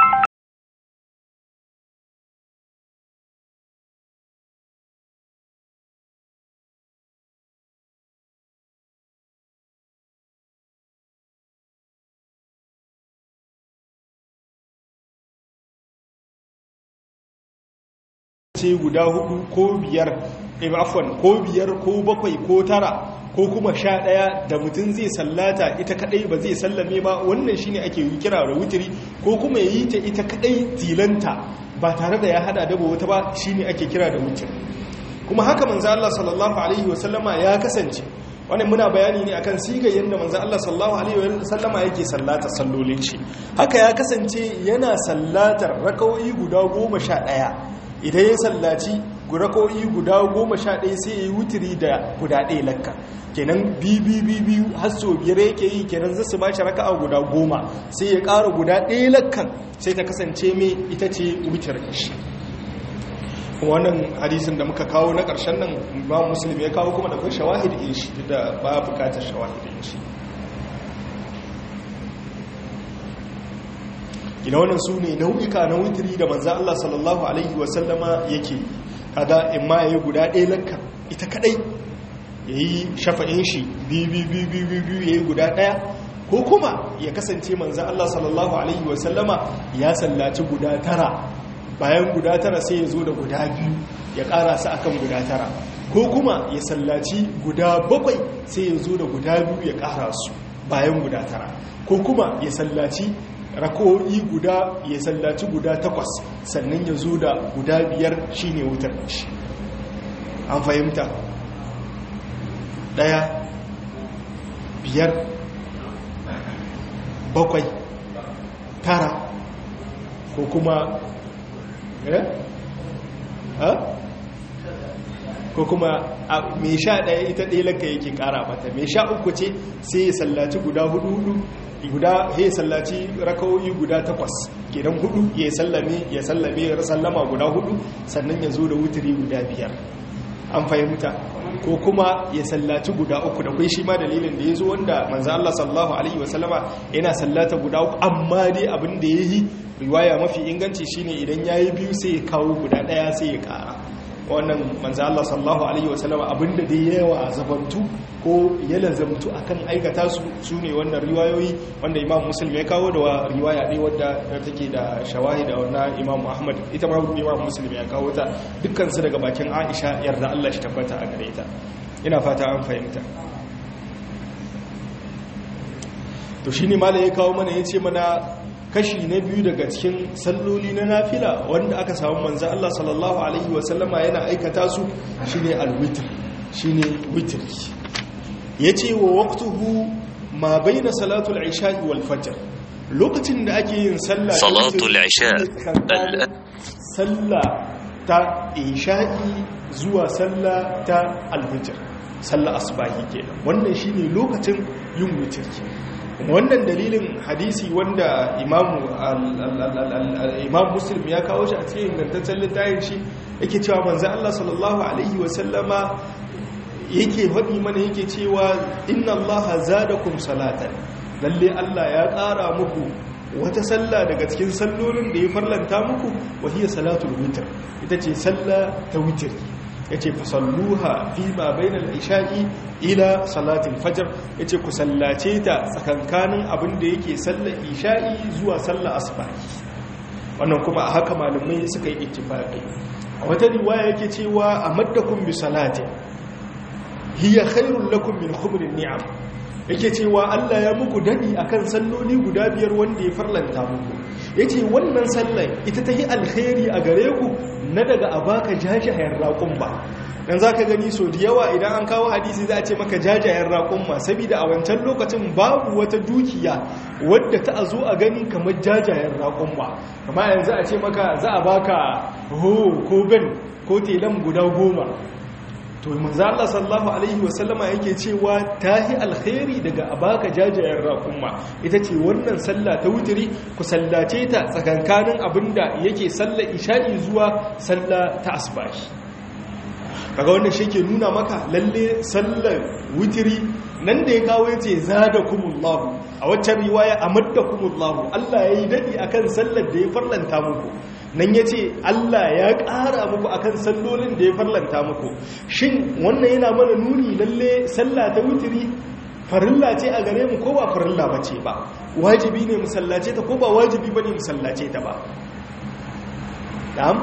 ce guda hudu ko biyar afwan ko biyar ko bakwai ko tara ko kuma sha ɗaya da mutum zai sallata ita kadai ba zai sallame ba wannan shine ake yi kira da wutiri ko kuma ya yi ta ita kadai tilanta ba tare da ya hada da wata ba shine ake kira da wutiri kuma haka manzo Allah sallallahu alaihi wasallama ya kasance wannan muna bayani ne akan siga yadda manzo Allah sallallahu alaihi wasallama yake sallata sallolin shi haka ya kasance yana sallatar rakawoyi guda goma sha ɗaya idan ya sallaci rako'i guda goma sha ɗaya sai ya yi wutiri da guda ɗaya lakka kenan biyu har so biyar yake yi kenan zasu ba shi raka'a guda goma sai ya ƙara guda ɗaya lakkan sai ta kasance mai ita ce wutar shi wannan hadisin da muka kawo na ƙarshen nan ba musulmi ya kawo kuma da kai shawahid in shi da ba bukatar shawahid in shi ina wannan su ne nau'ika na wutiri da manzan Allah sallallahu Alaihi wasallama yake kaga in ma ya yi guda ɗaya lanka ita kadai ya yi shafa'in shi biyu ya yi guda ɗaya ko kuma ya kasance manzan Allah sallallahu Alaihi wasallama ya sallaci guda tara bayan guda tara sai ya zo da guda biyu ya ƙara su akan guda tara ko kuma ya sallaci guda bakwai sai ya zo da guda biyu ya ƙara su bayan guda tara ko kuma ya sallaci rako'i guda ya sallaci guda takwas sannan ya zo da guda biyar shine wutar shi an fahimta daya biyar bakwai tara ko kuma eh ha ko kuma mai sha ɗaya ita ɗaya laka yake ƙara mata mai sha uku ce sai ya sallaci guda hudu hudu guda ya sallaci rakawoyi guda takwas kenan hudu ya sallame ya sallame ya sallama guda hudu sannan ya zo da wuturi guda biyar an fahimta ko kuma ya sallaci guda uku da kai shi ma dalilin da ya zo wanda manzo Allah sallallahu alaihi wasallama yana sallata guda uku amma dai abin da yayi riwaya mafi inganci shine idan yayi biyu sai ya kawo guda daya sai ya kara wannan manzo Allah sallallahu alaihi wasallam abinda da yawa zabantu ko ya lazamtu akan aikata su sune wannan riwayoyi wanda Imam Muslim ya kawo da riwaya ne wadda take da shawahida wannan Imam Ahmad ita ma Imam Muslim ya kawo ta dukkan su daga bakin Aisha yarda Allah shi tabbata a gare ta ina fata an fahimta to shine malai ya kawo mana yace mana kashi na biyu daga cikin salloli na nafila wanda aka samu manzo Allah sallallahu alaihi wasallama yana aikata su shine alwitr shine witr yace wa waqtuhu ma baina salatul isha'i wal fajr lokacin da ake yin sallah salatul isha sallah ta isha'i zuwa sallah ta alfajr sallah asbahi kenan wannan shine lokacin yin witr wannan dalilin hadisi wanda imam muslim ya kawo shi a cikin ingantaccen littafin shi yake cewa manzo Allah sallallahu alaihi wasallama yake faɗi mana yake cewa inna Allah zadakum salatan lalle Allah ya ƙara muku wata sallah daga cikin sallolin da ya farlanta muku wa hiya salatul witr ita ce sallah ta witr yace fasalluha fi ma bainal isha'i ila salatin fajr yace ku sallace ta tsakankanin abin da yake sallar isha'i zuwa sallar asbahi wannan kuma a haka malamai suka yi ittifaqi a wata riwaya yake cewa amaddakum bi salati hiya khairul lakum min khumrin ni'am yake cewa Allah ya muku dadi akan salloli guda biyar wanda ya farlanta muku yace wannan sallar ita ta yi alkhairi a gare ku na daga abaka jajayen raƙun ba dan zaka gani so da yawa idan an kawo hadisi za a ce maka jajayen raƙun ma saboda a wancan lokacin babu wata dukiya wadda ta zo a gani kamar jajayen raƙun ba kamar yanzu a ce maka za a baka ho ko ben ko telan guda goma to manzo Allah sallallahu alaihi wasallama yake cewa tahi alkhairi daga abaka jajayen raƙumma ita ce wannan sallah ta wutiri ku sallace ta tsakankanin abinda yake sallar isha'i zuwa sallah ta asbahi kaga wannan shi ke nuna maka lalle sallar wutiri nan da ya kawo yace zadakumullahu a waccan riwaya amaddakumullahu Allah yayi dadi akan sallar da ya farlanta muku nan ya ce Allah ya ƙara muku akan sallolin da ya farlanta muku shin wannan yana mana nuni lalle sallah ta wutiri farilla ce a gare mu ko ba farilla ba ce ba wajibi ne musallace ta ko ba wajibi ba ne musallace ta ba dam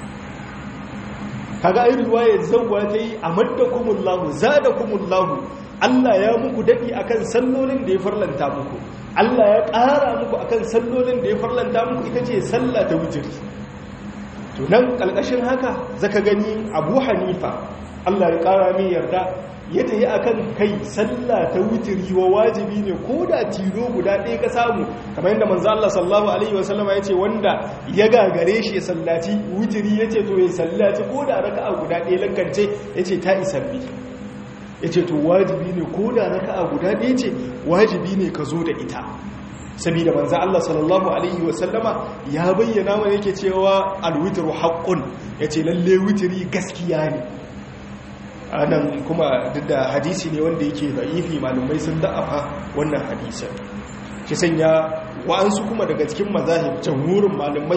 kaga ai riwayar zawwa ta yi amaddakumullahu zadakumullahu Allah ya muku dadi akan sallolin da ya farlanta muku Allah ya ƙara muku akan sallolin da ya farlanta muku ita ce sallah ta wutiri to nan ƙalƙashin haka zaka gani abu hanifa allah ya ƙara mai yarda ya tafi akan kai sallah ta wutiri wa wajibi ne ko da tilo guda ɗaya ka samu kamar yadda manzo Allah sallallahu alaihi wasallama ya ce wanda ya gagare shi ya sallaci wutiri ya ce to ya sallaci ko da raka'a guda ɗaya lankance ya ce ta isabbi ya ce to wajibi ne ko da raka'a guda ɗaya ce wajibi ne ka zo da ita saboda manzo Allah sallallahu alaihi wasallama ya bayyana wa yake cewa alwitru haqqun yace lalle witri gaskiya ne anan kuma duk da hadisi ne wanda yake da'ifi malumai sun da'afa wannan hadisin shi sanya wa'ansu kuma daga cikin mazahib jamhurin malumai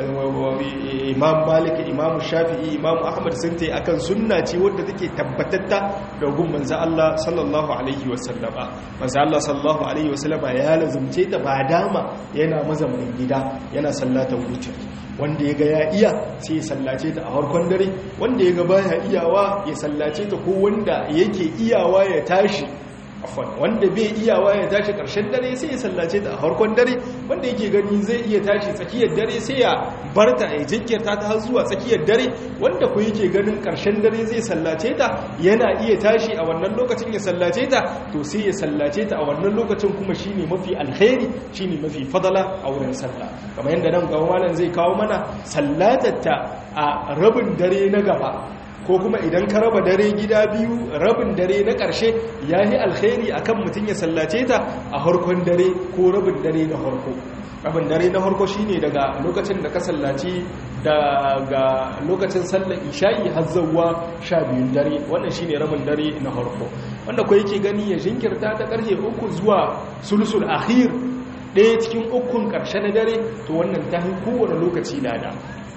imam malik imam shafi'i imam ahmad sun ta akan sunna ce wadda take tabbatatta da gun manzo Allah sallallahu alaihi wasallama manzo Allah sallallahu alaihi wasallama ya lazumce ta ba dama yana mazaunin gida yana sallata wuce wanda ya ga ya iya sai ya sallace ta a harkon dare wanda ya ga baya iyawa ya sallace ta ko wanda yake iyawa ya tashi afwan wanda bai iyawa ya tashi karshen dare sai ya sallace ta a harkon dare wanda yake gani zai iya tashi tsakiyar dare sai ya barta ya jinkirta ta har zuwa tsakiyar dare wanda ku yake ganin karshen dare zai sallace ta yana iya tashi a wannan lokacin ya sallace ta to sai ya sallace ta a wannan lokacin kuma shine mafi alkhairi shine mafi fadala a wurin sallah kamar yadda nan gaba malam zai kawo mana sallatatta a rabin dare na gaba ko kuma idan ka raba dare gida biyu rabin dare na ƙarshe ya yi alkhairi akan mutum ya sallace ta a harkon dare ko rabin dare na harko rabin dare na harko shine daga lokacin da ka sallaci daga lokacin sallar isha'i har zawwa sha biyun dare wannan shine rabin dare na harko wanda ko yake gani ya jinkirta ta ƙarfe uku zuwa sulsul akhir ɗaya cikin ukun ƙarshe na dare to wannan ta fi kowane lokaci lada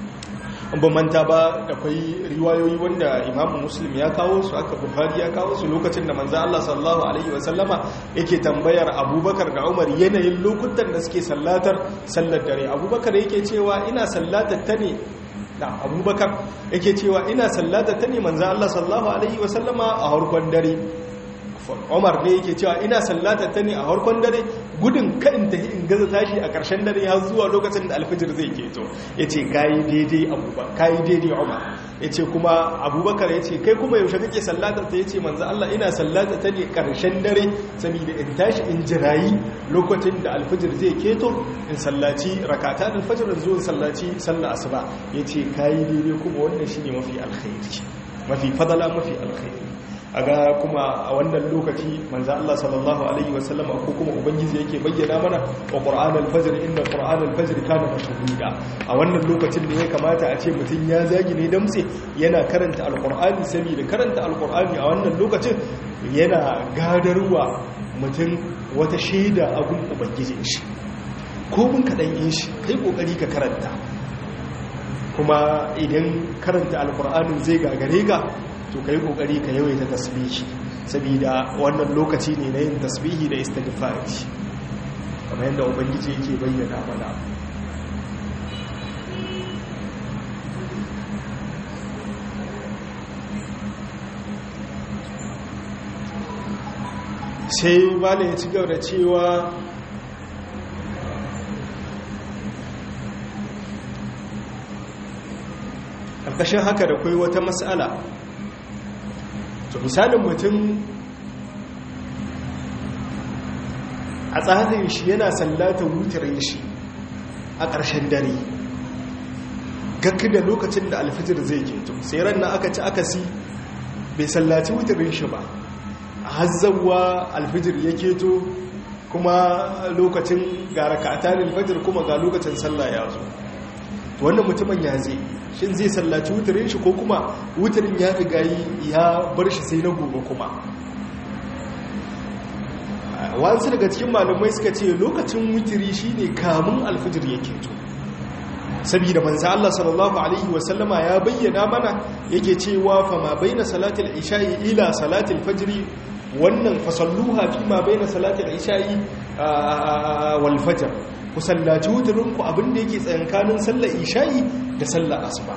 ba manta ba da kwai riwayoyi wanda imamu muslim ya kawo su aka buhari ya kawo su lokacin da manzo Allah sallallahu alaihi wasallama yake tambayar abubakar da umar yanayin lokutan da suke sallatar sallar dare abubakar yake cewa ina sallatar ta ne da abubakar yake cewa ina sallatar ta ne manzo Allah sallallahu alaihi wasallama a harkon dare Umar ne yake cewa ina sallata ta ne a harkon dare gudun kaɗin ta in gaza tashi a ƙarshen dare ya zuwa lokacin da alfijir zai keto ya ce kayi daidai abubakar kayi daidai Umar ya ce kuma abubakar ya ce kai kuma yaushe kake sallatar ta ya ce manzo Allah ina sallata ta ne ƙarshen dare saboda in tashi in jirayi lokacin da alfijir zai keto in sallaci rakata da alfijir zuwa sallaci sallar asuba ya ce kayi daidai kuma wannan shine mafi alkhairi mafi fadala mafi alkhairi aga kuma a wannan lokaci manzo Allah sallallahu alaihi wasallam ko kuma ubangiji yake bayyana mana wa qur'an al-fajr inna qur'an al-fajr kana mashhuda a wannan lokacin da ya kamata a ce mutum ya zagi ne damse yana karanta alqur'ani saboda karanta alqur'ani a wannan lokacin yana gadarwa mutum wata shaida a gun ubangijin shi ko mun kadan yin shi kai kokari ka karanta kuma idan karanta alqur'anin zai gagare ka to kai kokari ka yawaita tasbihi saboda wannan lokaci ne na yin tasbihi da istighfari kamar yadda ubangiji yake bayyana mana sai malam ya ci gaba da cewa ƙarƙashin haka da kai wata matsala to misalin mutum a tsarin shi yana sallata wutarin shi a ƙarshen dare gakki da lokacin da alfijir zai keto sai ran na aka ci aka si bai sallaci wutarin shi ba a hazzawa alfijir ya keto kuma lokacin ga raka'atan alfajir kuma ga lokacin sallah ya zo wannan mutumin ya zai shin zai sallaci wutarin shi ko kuma wutarin ya riga ya bar shi sai na gobe kuma wasu daga cikin malamai suka ce lokacin wutiri shine kamun alfijir yake to saboda manzo Allah sallallahu alaihi wasallama ya bayyana mana yake cewa fa ma baina salatil isha'i ila salatil fajri wannan fasalluha fi ma baina salatil isha'i wal fajr ku sallaci wutirin ku abinda yake tsayankanin sallar isha'i da sallar asuba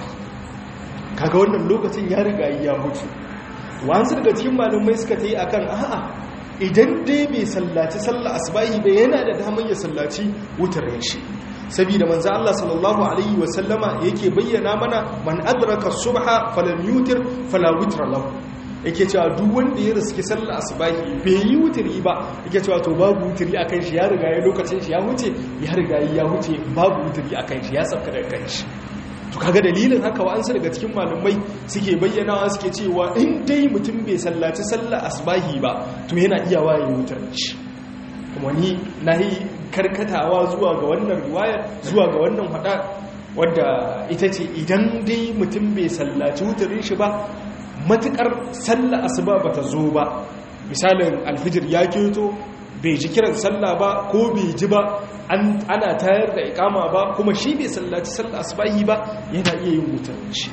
kaga wannan lokacin ya riga ya mutu wasu daga cikin malamai suka ta yi akan a'a idan dai bai sallaci sallar asubahi bai yana da damar ya sallaci wutarin shi saboda manzo Allah sallallahu alaihi wa sallama yake bayyana mana man adraka subha falam yutir fala witra lahu yake cewa duk wanda ya riski sallar asubahi bai yi wutiri ba yake cewa to babu wutiri akan shi ya riga ya lokacin shi ya huce ya riga ya huce babu wutiri akan shi ya sauka daga kan shi to kaga dalilin haka wa'ansu daga cikin malumai suke bayyanawa suke cewa in dai mutum bai sallaci sallar asubahi ba to yana iya waye wutar shi kuma ni nayi karkatawa zuwa ga wannan riwaya zuwa ga wannan hada wadda ita ce idan dai mutum bai sallaci wutarin shi ba matukar sallar asuba bata zo ba misalin alfijir ya keto bai ji kiran sallah ba ko bai ji ba ana tayar da ikama ba kuma shi bai sallaci sallah asubahi ba yana iya yin wutarin shi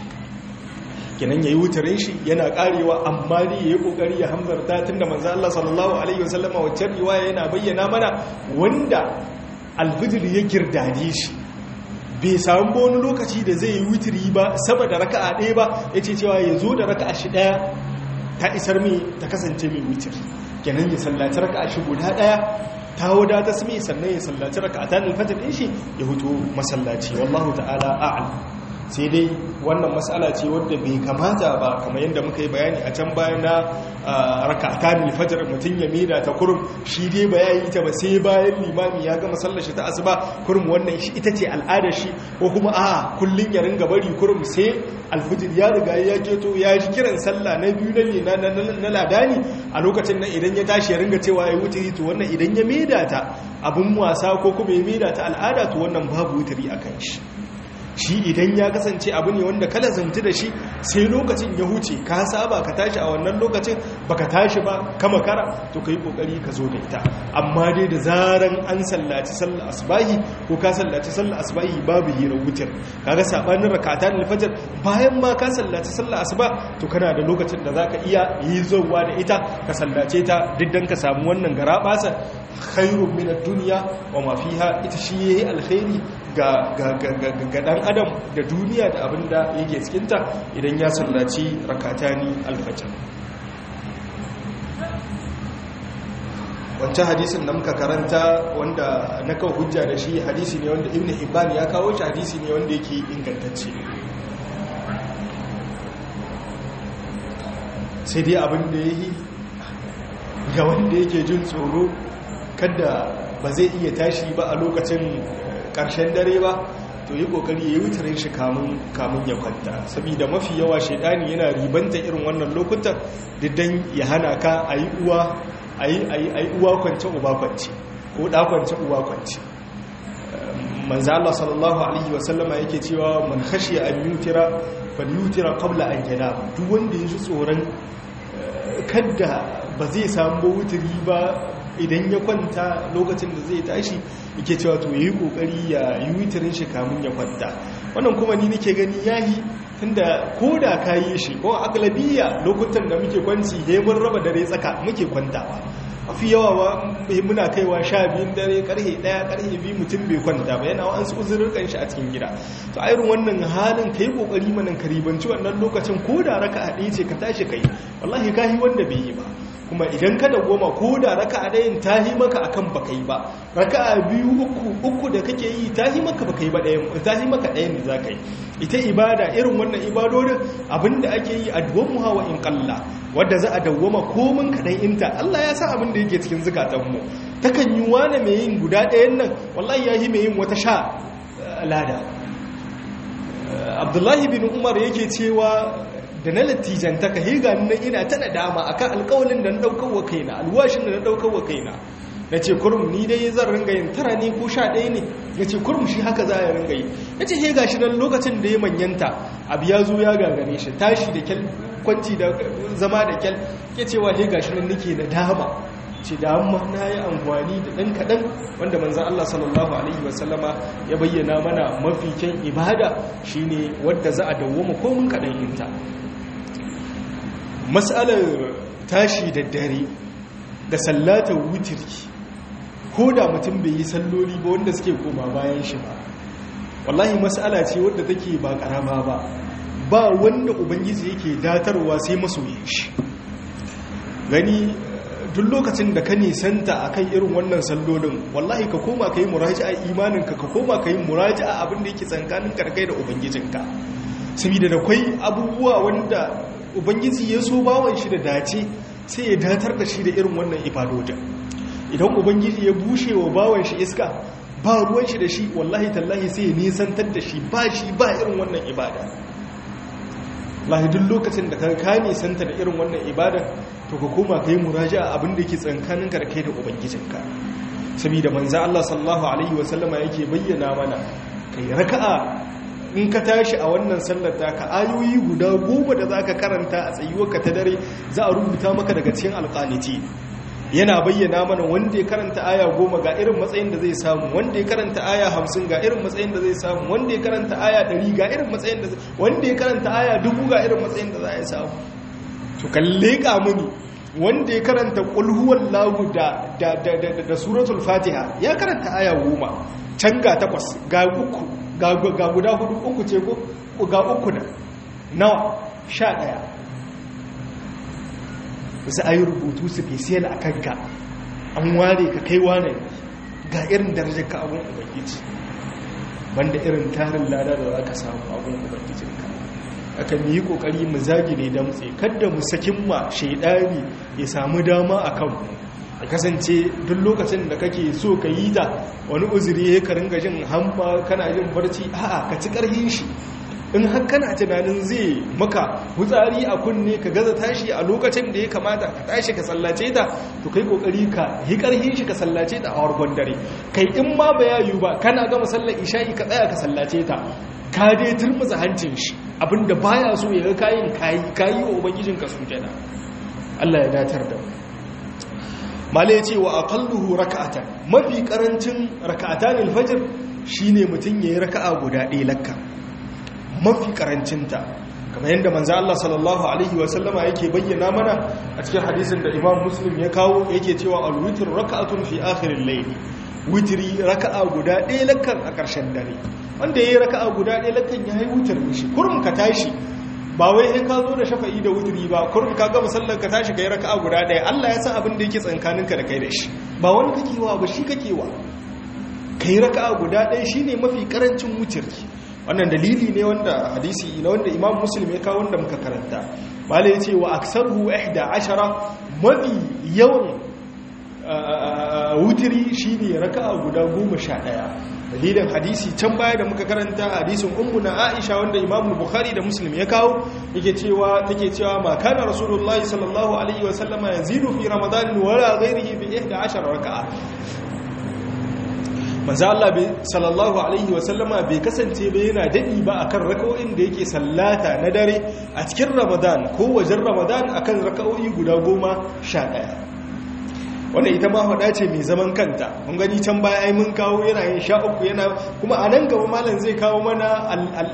kenan yayi wutarin shi yana karewa amma ne yayi kokari ya hamzarta tunda manzo Allah sallallahu alaihi wasallama wacce riwaya yana bayyana mana wanda alfijir ya girdade shi bai samu wani lokaci da zai yi wutiri ba saboda raka'a ɗaya ba yace cewa ya zo da raka'a shi ɗaya ta isar mai ta kasance mai wutiri kenan ya sallaci raka'a shi guda ɗaya ta wadata su mai sannan ya sallaci raka'a ta nufata ɗin shi ya hutu masallaci wallahu ta'ala a'al sai dai wannan matsala ce wadda bai kamata ba kamar yadda muka yi bayani a can bayan na raka'atan alfajr mutum ya mira ta kurum shi dai ba yayi ta ba sai bayan limami ya gama sallar shi ta asuba kurum wannan shi ita ce al'adar shi ko kuma a kullun ya ringa bari kurum sai alfajr ya riga ya keto ya ji kiran sallah na biyu na na ladani a lokacin nan idan ya tashi ya ringa cewa ya wutiri to wannan idan ya maida ta abun wasa ko kuma ya maida ta al'ada to wannan babu wutiri akan shi shi idan ya kasance abu ne wanda kala zanti da shi sai lokacin ya huce ka saba ka tashi a wannan lokacin baka tashi ba kama kara to kai kokari ka zo da ita amma dai da zaran an sallaci sallar asbahi ko ka sallaci sallar asbahi babu hira wutar kaga sabanin rakatan alfajr bayan ma ka sallaci sallar asuba to kana da lokacin da zaka iya yi zuwa da ita ka sallace ta diddan ka samu wannan garabasa khairun min ad-dunya wa ma fiha ita shi yayi alkhairi ga dan adam da duniya da abin da yake cikinta idan ya sallaci rakatani alfajir wancan hadisin da muka karanta wanda na kawo hujja da shi hadisi ne wanda ibn hibban ya kawo shi hadisi ne wanda yake ingantacce sai dai abin da ya yi ga wanda yake jin tsoro kada ba zai iya tashi ba a lokacin ƙarshen dare ba to yi ƙoƙari ya yi wutarin shi kamun ya kwanta saboda mafi yawa shaidani yana ribanta irin wannan lokutan diddan ya hana ka a yi uwa a yi uwa kwance uba kwance ko ɗa kwance uba kwance manzo Allah sallallahu alaihi wasallama yake cewa man khashiya an yutira fal yutira qabla an yanam duk wanda ya ji tsoron kada ba zai samu wuturi ba idan ya kwanta lokacin da zai tashi yake cewa to yayi kokari ya yi wutirin shi kamun ya kwanta wannan kuma ni nake gani yayi tunda koda kayi shi ko aglabiya lokutan da muke kwanci he mun raba dare tsaka muke kwantawa mafi yawa ba muna kaiwa sha biyun dare karhe daya karhe biyu mutum bai kwanta ba yana wa'ansu uzurrukan shi a cikin gida to a irin wannan halin ka yi kokari manan karibanci wannan lokacin ko da raka a ɗaya ce ka tashi kai wallahi ka yi wanda bai yi ba kuma idan ka dawwama ko da raka'a ɗayan ta yi maka akan baka yi ba raka'a biyu uku uku da kake yi ta yi maka baka yi ba ɗayan ta yi maka ɗayan da za ka yi ita ibada irin wannan ibadodin abinda ake yi a duwan hawa in kalla wadda za a dawwama komin kaɗan inta Allah ya sa abin da yake cikin zukatanmu takan yi wane mai yin guda ɗayan nan wallahi ya yi mai yin wata sha lada abdullahi bin umar yake cewa da na latijanta ka higa nan ina ta nadama akan alƙawalin da na ɗaukar wa kaina alwashin da na ɗaukar wa kaina na ce kurum ni dai zan ringa yin tara ne ko sha ɗaya ne na ce kurum shi haka za a ringa yi na ce hega shi nan lokacin da ya manyanta abu ya zo ya gagare shi tashi da kyal kwanci da zama da kyal ke cewa hega shi nan nake da dama ce da amma na yi amfani da ɗan kaɗan wanda manzan Allah sallallahu Alaihi wasallama ya bayyana mana mafi kyan ibada shine wadda za a dawwama komin kaɗan yinta matsalar tashi da dare da sallatar wutiri ko da mutum bai yi salloli ba wanda suke koma bayan shi ba wallahi matsala ce wadda take ba karama ba ba wanda ubangiji yake datarwa sai masoyin shi gani duk lokacin da ka nisanta a kan irin wannan sallolin wallahi ka koma ka yi muraji a imaninka ka koma ka yi muraji a abin da yake tsankanin karkai da ubangijinka saboda da kwai abubuwa wanda ubangiji ya so bawan shi da dace sai ya datar da shi da irin wannan ibadodin idan ubangiji ya bushe wa bawan shi iska ba ruwan shi da shi wallahi tallahi sai ya nisantar da shi ba shi ba irin wannan ibada lahi duk lokacin da ka nisanta da irin wannan ibada to ka koma ka yi muraja abin da ke tsankanin karkai da ubangijinka saboda manzo Allah sallallahu alaihi wasallama yake bayyana mana kai raka'a in ka tashi a wannan sallar ka ayoyi guda goma da zaka karanta a tsayuwarka ta dare za a rubuta maka daga cikin alqaniti yana bayyana mana wanda ya karanta aya goma ga irin matsayin da zai samu wanda ya karanta aya hamsin ga irin matsayin da zai samu wanda ya karanta aya ɗari ga irin matsayin da wanda ya karanta aya dubu ga irin matsayin da za a samu to kalle ka muni wanda ya karanta ƙulhuwan lagu da da suratul fatiha ya karanta aya goma can ga takwas ga uku ga guda hudu uku ce ko ga uku da nawa sha ɗaya za a yi rubutu special a kanka an ware ka kai wane ga irin darajar ka abin ubangiji banda irin tarin lada da za ka samu abin ubangijinka aka yi kokari mu zagi ne damtse kada mu sakin ma shaidani ya samu dama a kanmu a kasance duk lokacin da kake so ka yi ta wani uzuri ya ka ringa jin hamba kana jin barci a'a ka ci karhin shi in har kana tunanin zai maka hutsari a kunne ka gaza tashi a lokacin da ya kamata ka tashi ka sallace ta to kai kokari ka yi karhin shi ka sallace ta a wargon dare kai in ma ba ya yiwu ba kana gama sallar isha'i ka tsaya ka sallace ta ka dai turmuza hancin shi abinda baya so ya ga kayin kayi kayi wa ubangijin ka sujada Allah ya datar da mu mala yace wa aqalluhu raka'atan mafi karancin raka'atan al-fajr shine mutun yayi raka'a guda ɗaya lakka mafi karancinta kamar yadda manzo Allah sallallahu alaihi wa sallama yake bayyana mana a cikin hadisin da Imam Muslim ya kawo yake cewa al-witr raka'atun fi akhir al-layl witri raka'a guda ɗaya lakkan a ƙarshen dare wanda yayi raka'a guda ɗaya lakkan ya yi witr shi kurum ka tashi ba wai in ka zo da shafa'i da witri ba kurum ka ga musallan ka tashi kai raka'a guda ɗaya Allah ya san abin da yake tsankaninka da kai da shi ba wani kake wa ba shi kake wa kai raka'a guda ɗaya shine mafi karancin witri wannan dalili ne wanda hadisi na wanda imam muslim ya kawo wanda muka karanta bala ya ce wa aksaruhu ihda ashara mafi yawan wutiri shi ne raka'a guda goma sha ɗaya dalilin hadisi can baya da muka karanta hadisin ummu na aisha wanda imam bukhari da muslim ya kawo yake cewa take cewa ma kana rasulullahi sallallahu alaihi wa sallama yazidu fi ramadan wala ghairihi bi ihda ashara raka'a manzo Allah sallallahu alaihi wasallama bai kasance ba yana dadi ba akan raka'o'in da yake sallata na dare a cikin Ramadan ko wajen Ramadan akan raka'o'i guda goma sha ɗaya. wannan ita ma hada ce mai zaman kanta mun gani can baya ai mun kawo yana yin sha uku yana kuma a nan gaba malam zai kawo mana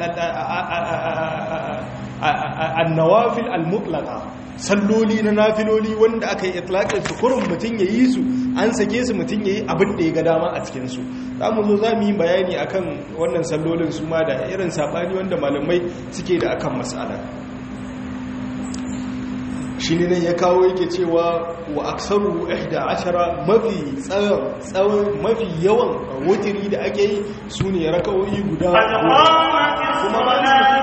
annawafil al-mutlaqa salloli na nafiloli wanda aka yi itlaqin su kurun mutun yayi su an sake su mutun yayi abin da ya ga dama a cikin su zamu zo zamu yi bayani akan wannan sallolin su ma da irin sabani wanda malamai suke da akan mas'ala shi ne nan ya kawo yake cewa wa aksaru 11 mafi tsawon mafi yawan wutiri da ake yi su ne raka'o'i guda kuma ba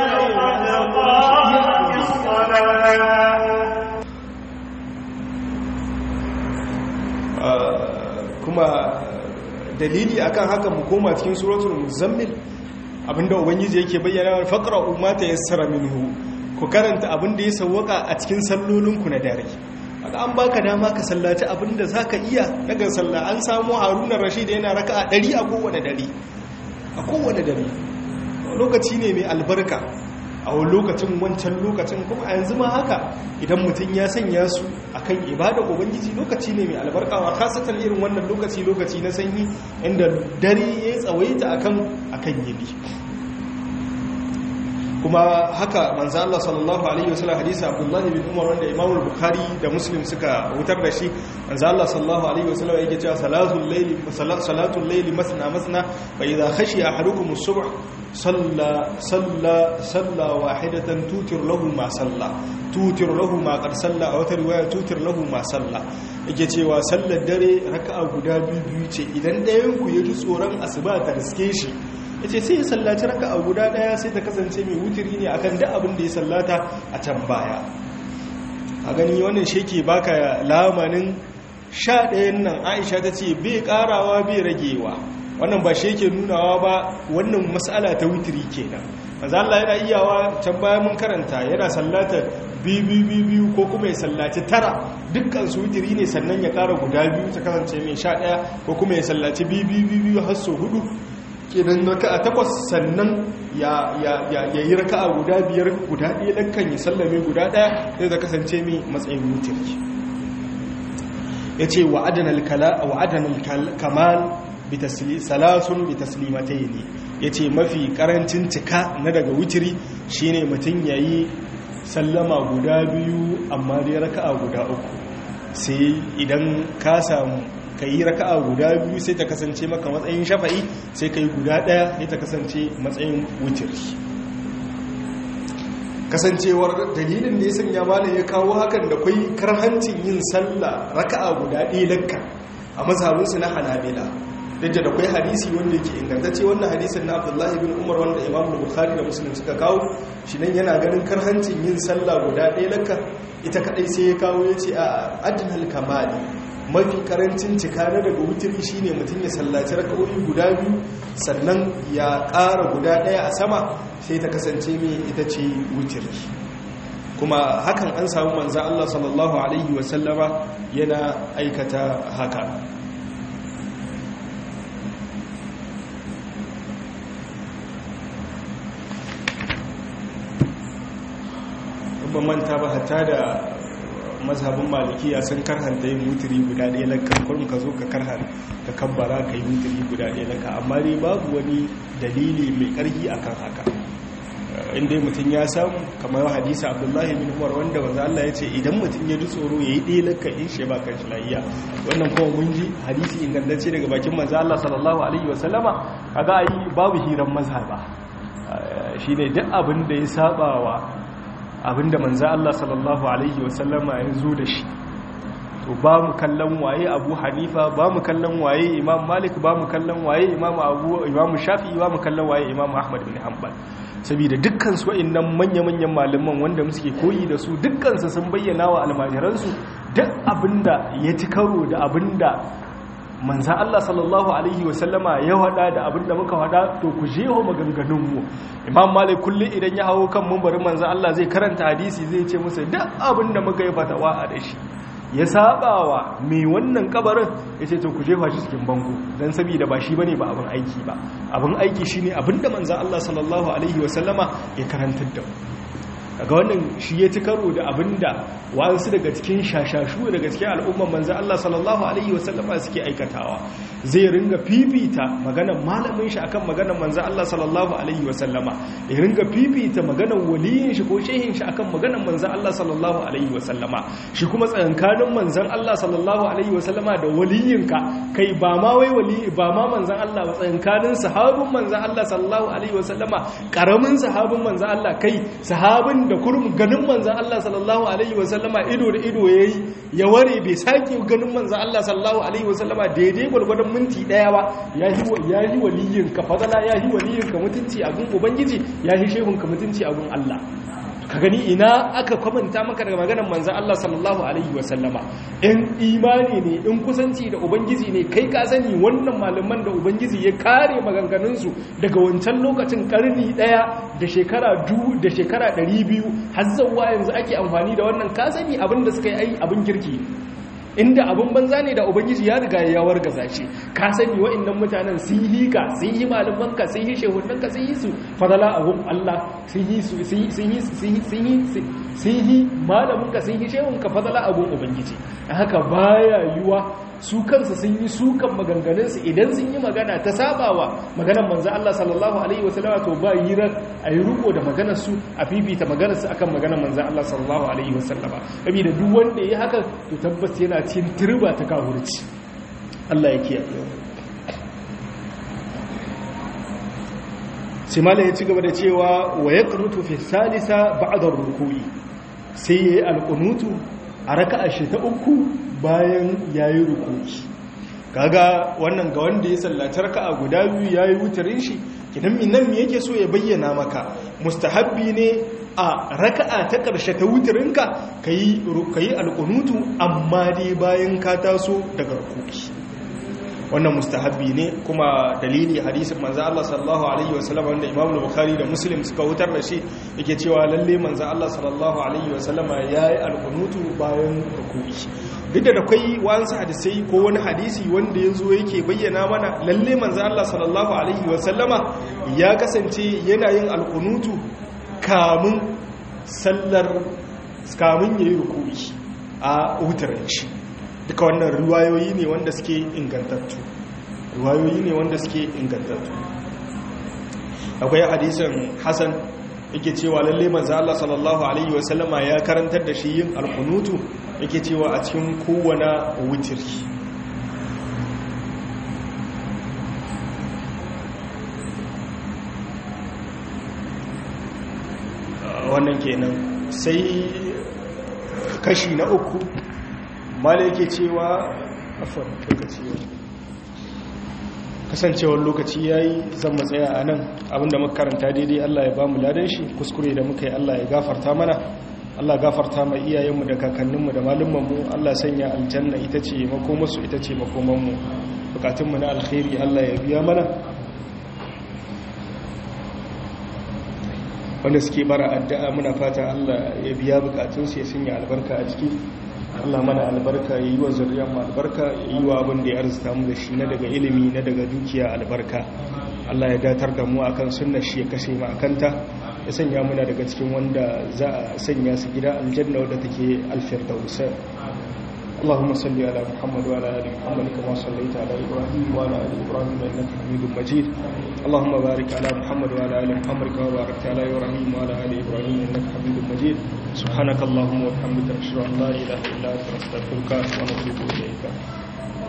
kuma dalili akan haka mu koma cikin suratul muzammil abinda ubangiji yake bayyana faqra umma ta yassara minhu ku karanta abinda ya sawwaka a cikin sallolinku na dare aka an baka dama ka sallaci abinda zaka iya daga sallah an samu haruna rashid yana raka'a 100 a kowane dare a kowane dare lokaci ne mai albarka a wani lokacin wancan lokacin kuma a yanzu ma haka idan mutum ya sanya su akan ibada ubangiji lokaci ne mai albarka wa kasatan irin wannan lokaci lokaci na sanyi inda dare ya tsawaita akan akan yini kuma haka manzo Allah sallallahu alaihi wasallam hadisi Abdullah bin Umar wanda Imam al-Bukhari da Muslim suka wutar da shi manzo Allah sallallahu alaihi wasallam yake cewa salatul layli salatul layli masna masna fa idha khashiya ahadukum as-subh salla salla salla wahidatan tutir lahu ma salla tutir lahu ma qad salla a wata riwaya tutir lahu ma salla yake cewa sallar dare raka'a guda biyu biyu ce idan ɗayan ku ya ji tsoron asuba ta riske shi ya ce sai ya sallaci raka a guda daya sai ta kasance mai wuturi ne akan da abin da ya sallata a can baya a gani wannan sheke baka lamanin sha ɗayan nan aisha ta ce bai karawa bai ragewa wannan ba sheke nunawa ba wannan matsala ta wuturi kenan maza Allah yana iyawa can baya mun karanta yana sallata biyu ko kuma ya sallaci tara dukkan su wuturi ne sannan ya kara guda biyu ta kasance mai sha ɗaya ko kuma ya sallaci biyu har so hudu kenan raka'a takwas sannan ya yi raka'a guda biyar guda ɗaya lankan ya sallame guda ɗaya zai da kasance mai matsayin mutirki ya ce wa'adanar kamal salasun bi taslimatai ne ya ce mafi karancin cika na daga wutiri shine mutum ya yi sallama guda biyu amma dai raka'a guda uku sai idan ka samu ka yi raka'a guda biyu sai ta kasance maka matsayin shafa'i sai ka yi guda ɗaya sai ta kasance matsayin wutiri kasancewar dalilin da ya sanya malam ya kawo hakan da kwai karhancin yin sallah raka'a guda ɗaya lakka a mazhabinsu na hanabila duk da kwai hadisi wanda yake ingantacce wannan hadisin na abdullahi bin umar wanda imam bukhari da muslim suka kawo shi nan yana ganin karhancin yin sallah guda ɗaya lakka ita kadai sai ya kawo ya ce a adinal kamali mafi karancin cika na daga wutiri shine mutum ya sallaci raka'o'i guda biyu sannan ya ƙara guda ɗaya a sama sai ta kasance mai ita ce wutiri kuma hakan an samu manza Allah sallallahu alaihi wasallama yana aikata haka ban manta ba hatta da mazhabin malikiya sun karhanta yin wuturi guda ɗaya laka kurum ka zo ka karhar ka kabbara ka yi wuturi guda ɗaya laka amma dai babu wani dalili mai ƙarfi akan haka inda mutum ya samu kamar hadisa abdullahi bin umar wanda wanzu Allah ya ce idan mutum ya ji tsoro ya yi ɗaya laka in shi ba kan shi lahiya wannan kuma mun ji hadisi ingantacce daga bakin manzo Allah sallallahu alaihi wasallama kaga ai babu hiran mazhaba shine duk abin da ya saba wa abinda manzo Allah sallallahu alaihi wasallama ya zo da shi to ba mu kallon waye Abu Hanifa ba mu kallon waye Imam Malik ba mu kallon waye Imam Abu Imam Shafi'i ba mu kallon waye Imam Ahmad bin Hanbal saboda dukkan su wayannan manya-manyan malaman wanda muke koyi da su dukkan su sun bayyana wa almajiran su duk abinda ya ci karo da abinda manza Allah sallallahu Alaihi wasallama ya hada da abinda muka hada to ku jeho maganganunmu imam malik kullum idan ya hawo kan mumbarin manza Allah zai karanta hadisi zai ce musu duk abinda muka yi fatawa a da shi ya sabawa mai wannan kabarin ya ce to ku jefa shi cikin bango don saboda ba shi bane ba abin aiki ba abin aiki shine abinda manza Allah sallallahu Alaihi wasallama ya karantar da daga wannan shi ya ci karo da abinda wasu daga cikin shashashu daga cikin al'umman manzo Allah sallallahu alaihi wasallama suke aikatawa zai ringa fifita maganar malamin shi akan maganar manzo Allah sallallahu alaihi wasallama ya ringa fifita maganar waliyin shi ko shehin shi akan maganar manzo Allah sallallahu alaihi wasallama shi kuma tsayankanin manzon Allah sallallahu alaihi wasallama da waliyinka kai ba ma wai wali ba ma manzon Allah ba tsayankanin sahabin manzon Allah sallallahu alaihi wasallama karamin sahabin manzon Allah kai sahabin abin da kurum ganin manzan Allah sallallahu alaihi wasallama ido da ido ya yi ya ware bai sake ganin manzan Allah sallallahu alaihi wasallama daidai gwargwadon minti daya ba ya yi waliyin ka fadala ya yi waliyin ka mutunci a gun ubangiji ya yi shehun ka mutunci a gun Allah ka gani ina aka kwamanta maka daga maganar manzan Allah sallallahu alaihi wasallama in imani ne in kusanci da ubangiji ne kai ka sani wannan malaman da ubangiji ya kare maganganunsu daga wancan lokacin karni daya da shekara du da shekara ɗari biyu har zuwa yanzu ake amfani da wannan ka sani abin da suka yi abin kirki inda abin banza ne da ubangiji ya riga ya wargaza shi ka sani wa'annan mutanen sun yi ka sun yi malamanka sun yi shehunanka sun yi su fadala abun Allah sun yi su sun yi sun yi sun yi malaminka sun yi shehunka fadala abun ubangiji haka baya yiwa su kansu sun yi sukan maganganunsu idan sun yi magana ta sabawa maganar manzo Allah sallallahu alaihi wasallama to ba yi ran a yi riko da maganar su a fifita maganar su akan maganar manzo Allah sallallahu alaihi wasallama saboda duk wanda yayi haka to tabbas yana cikin turba ta kafirci Allah ya kiyaye sai mala ya ci gaba da cewa wa yaqnutu fi salisa ba'da ruku'i sai yayi alqunutu a raka'a shi ta uku bayan yayi ruku'i kaga wannan ga wanda ya sallaci raka'a guda biyu yayi wutarin shi kidan nan me yake so ya bayyana maka mustahabbi ne a raka'a ta ƙarshe ta wutarinka kayi rukai alqunutu amma dai bayan ka taso daga ruku'i wannan mustahabbi ne kuma dalili hadisin manzo Allah sallallahu alaihi wasallam wanda Imam Bukhari da Muslim suka wutar da shi yake cewa lalle manzo Allah sallallahu alaihi wasallam yayi alqunutu bayan ruku'i duk da akwai wasu hadisai ko wani hadisi wanda yazo yake bayyana mana lalle manzo Allah sallallahu alaihi wasallama ya kasance yana yin alqunutu kamun sallar kamun yayi ruku'i a wutarin shi duka wannan ruwayoyi ne wanda suke ingantattu ruwayoyi ne wanda suke ingantattu akwai hadisin hasan yake cewa lalle manzo Allah sallallahu alaihi wasallama ya karantar da shi yin alqunutu yake cewa a cikin kowane wutiri wannan kenan sai kashi na uku mala yake cewa afon lokaci kasancewar lokaci ya yi zan matsaya a nan abinda makaranta daidai Allah ya ba mu ladan shi kuskure da muka yi Allah ya gafarta mana Allah gafarta mai iyayenmu da kakanninmu da malumanmu Allah sanya aljanna ita ce makomarsu ita ce makomanmu bukatunmu na alkhairi Allah ya biya mana wanda suke bara addu'a muna fata Allah ya biya bukatunsu ya sanya albarka a ciki Allah mana albarka ya yi wa zuriyar mu albarka ya yi wa abin da ya arzuta mu da shi na daga ilimi na daga dukiya albarka Allah ya datar da mu akan sunnar shi ya kashe mu akanta ya sanya muna daga cikin wanda za a sanya su gida aljanna wadda take alfirdaus اللهم صل على محمد وعلى ال محمد كما صليت على ابراهيم وعلى ال ابراهيم انك حميد مجيد اللهم بارك على محمد وعلى ال محمد كما باركت على ابراهيم وعلى ال ابراهيم انك حميد مجيد سبحانك اللهم وبحمدك نشهد ان لا اله الا انت نستغفرك ونتوب اليك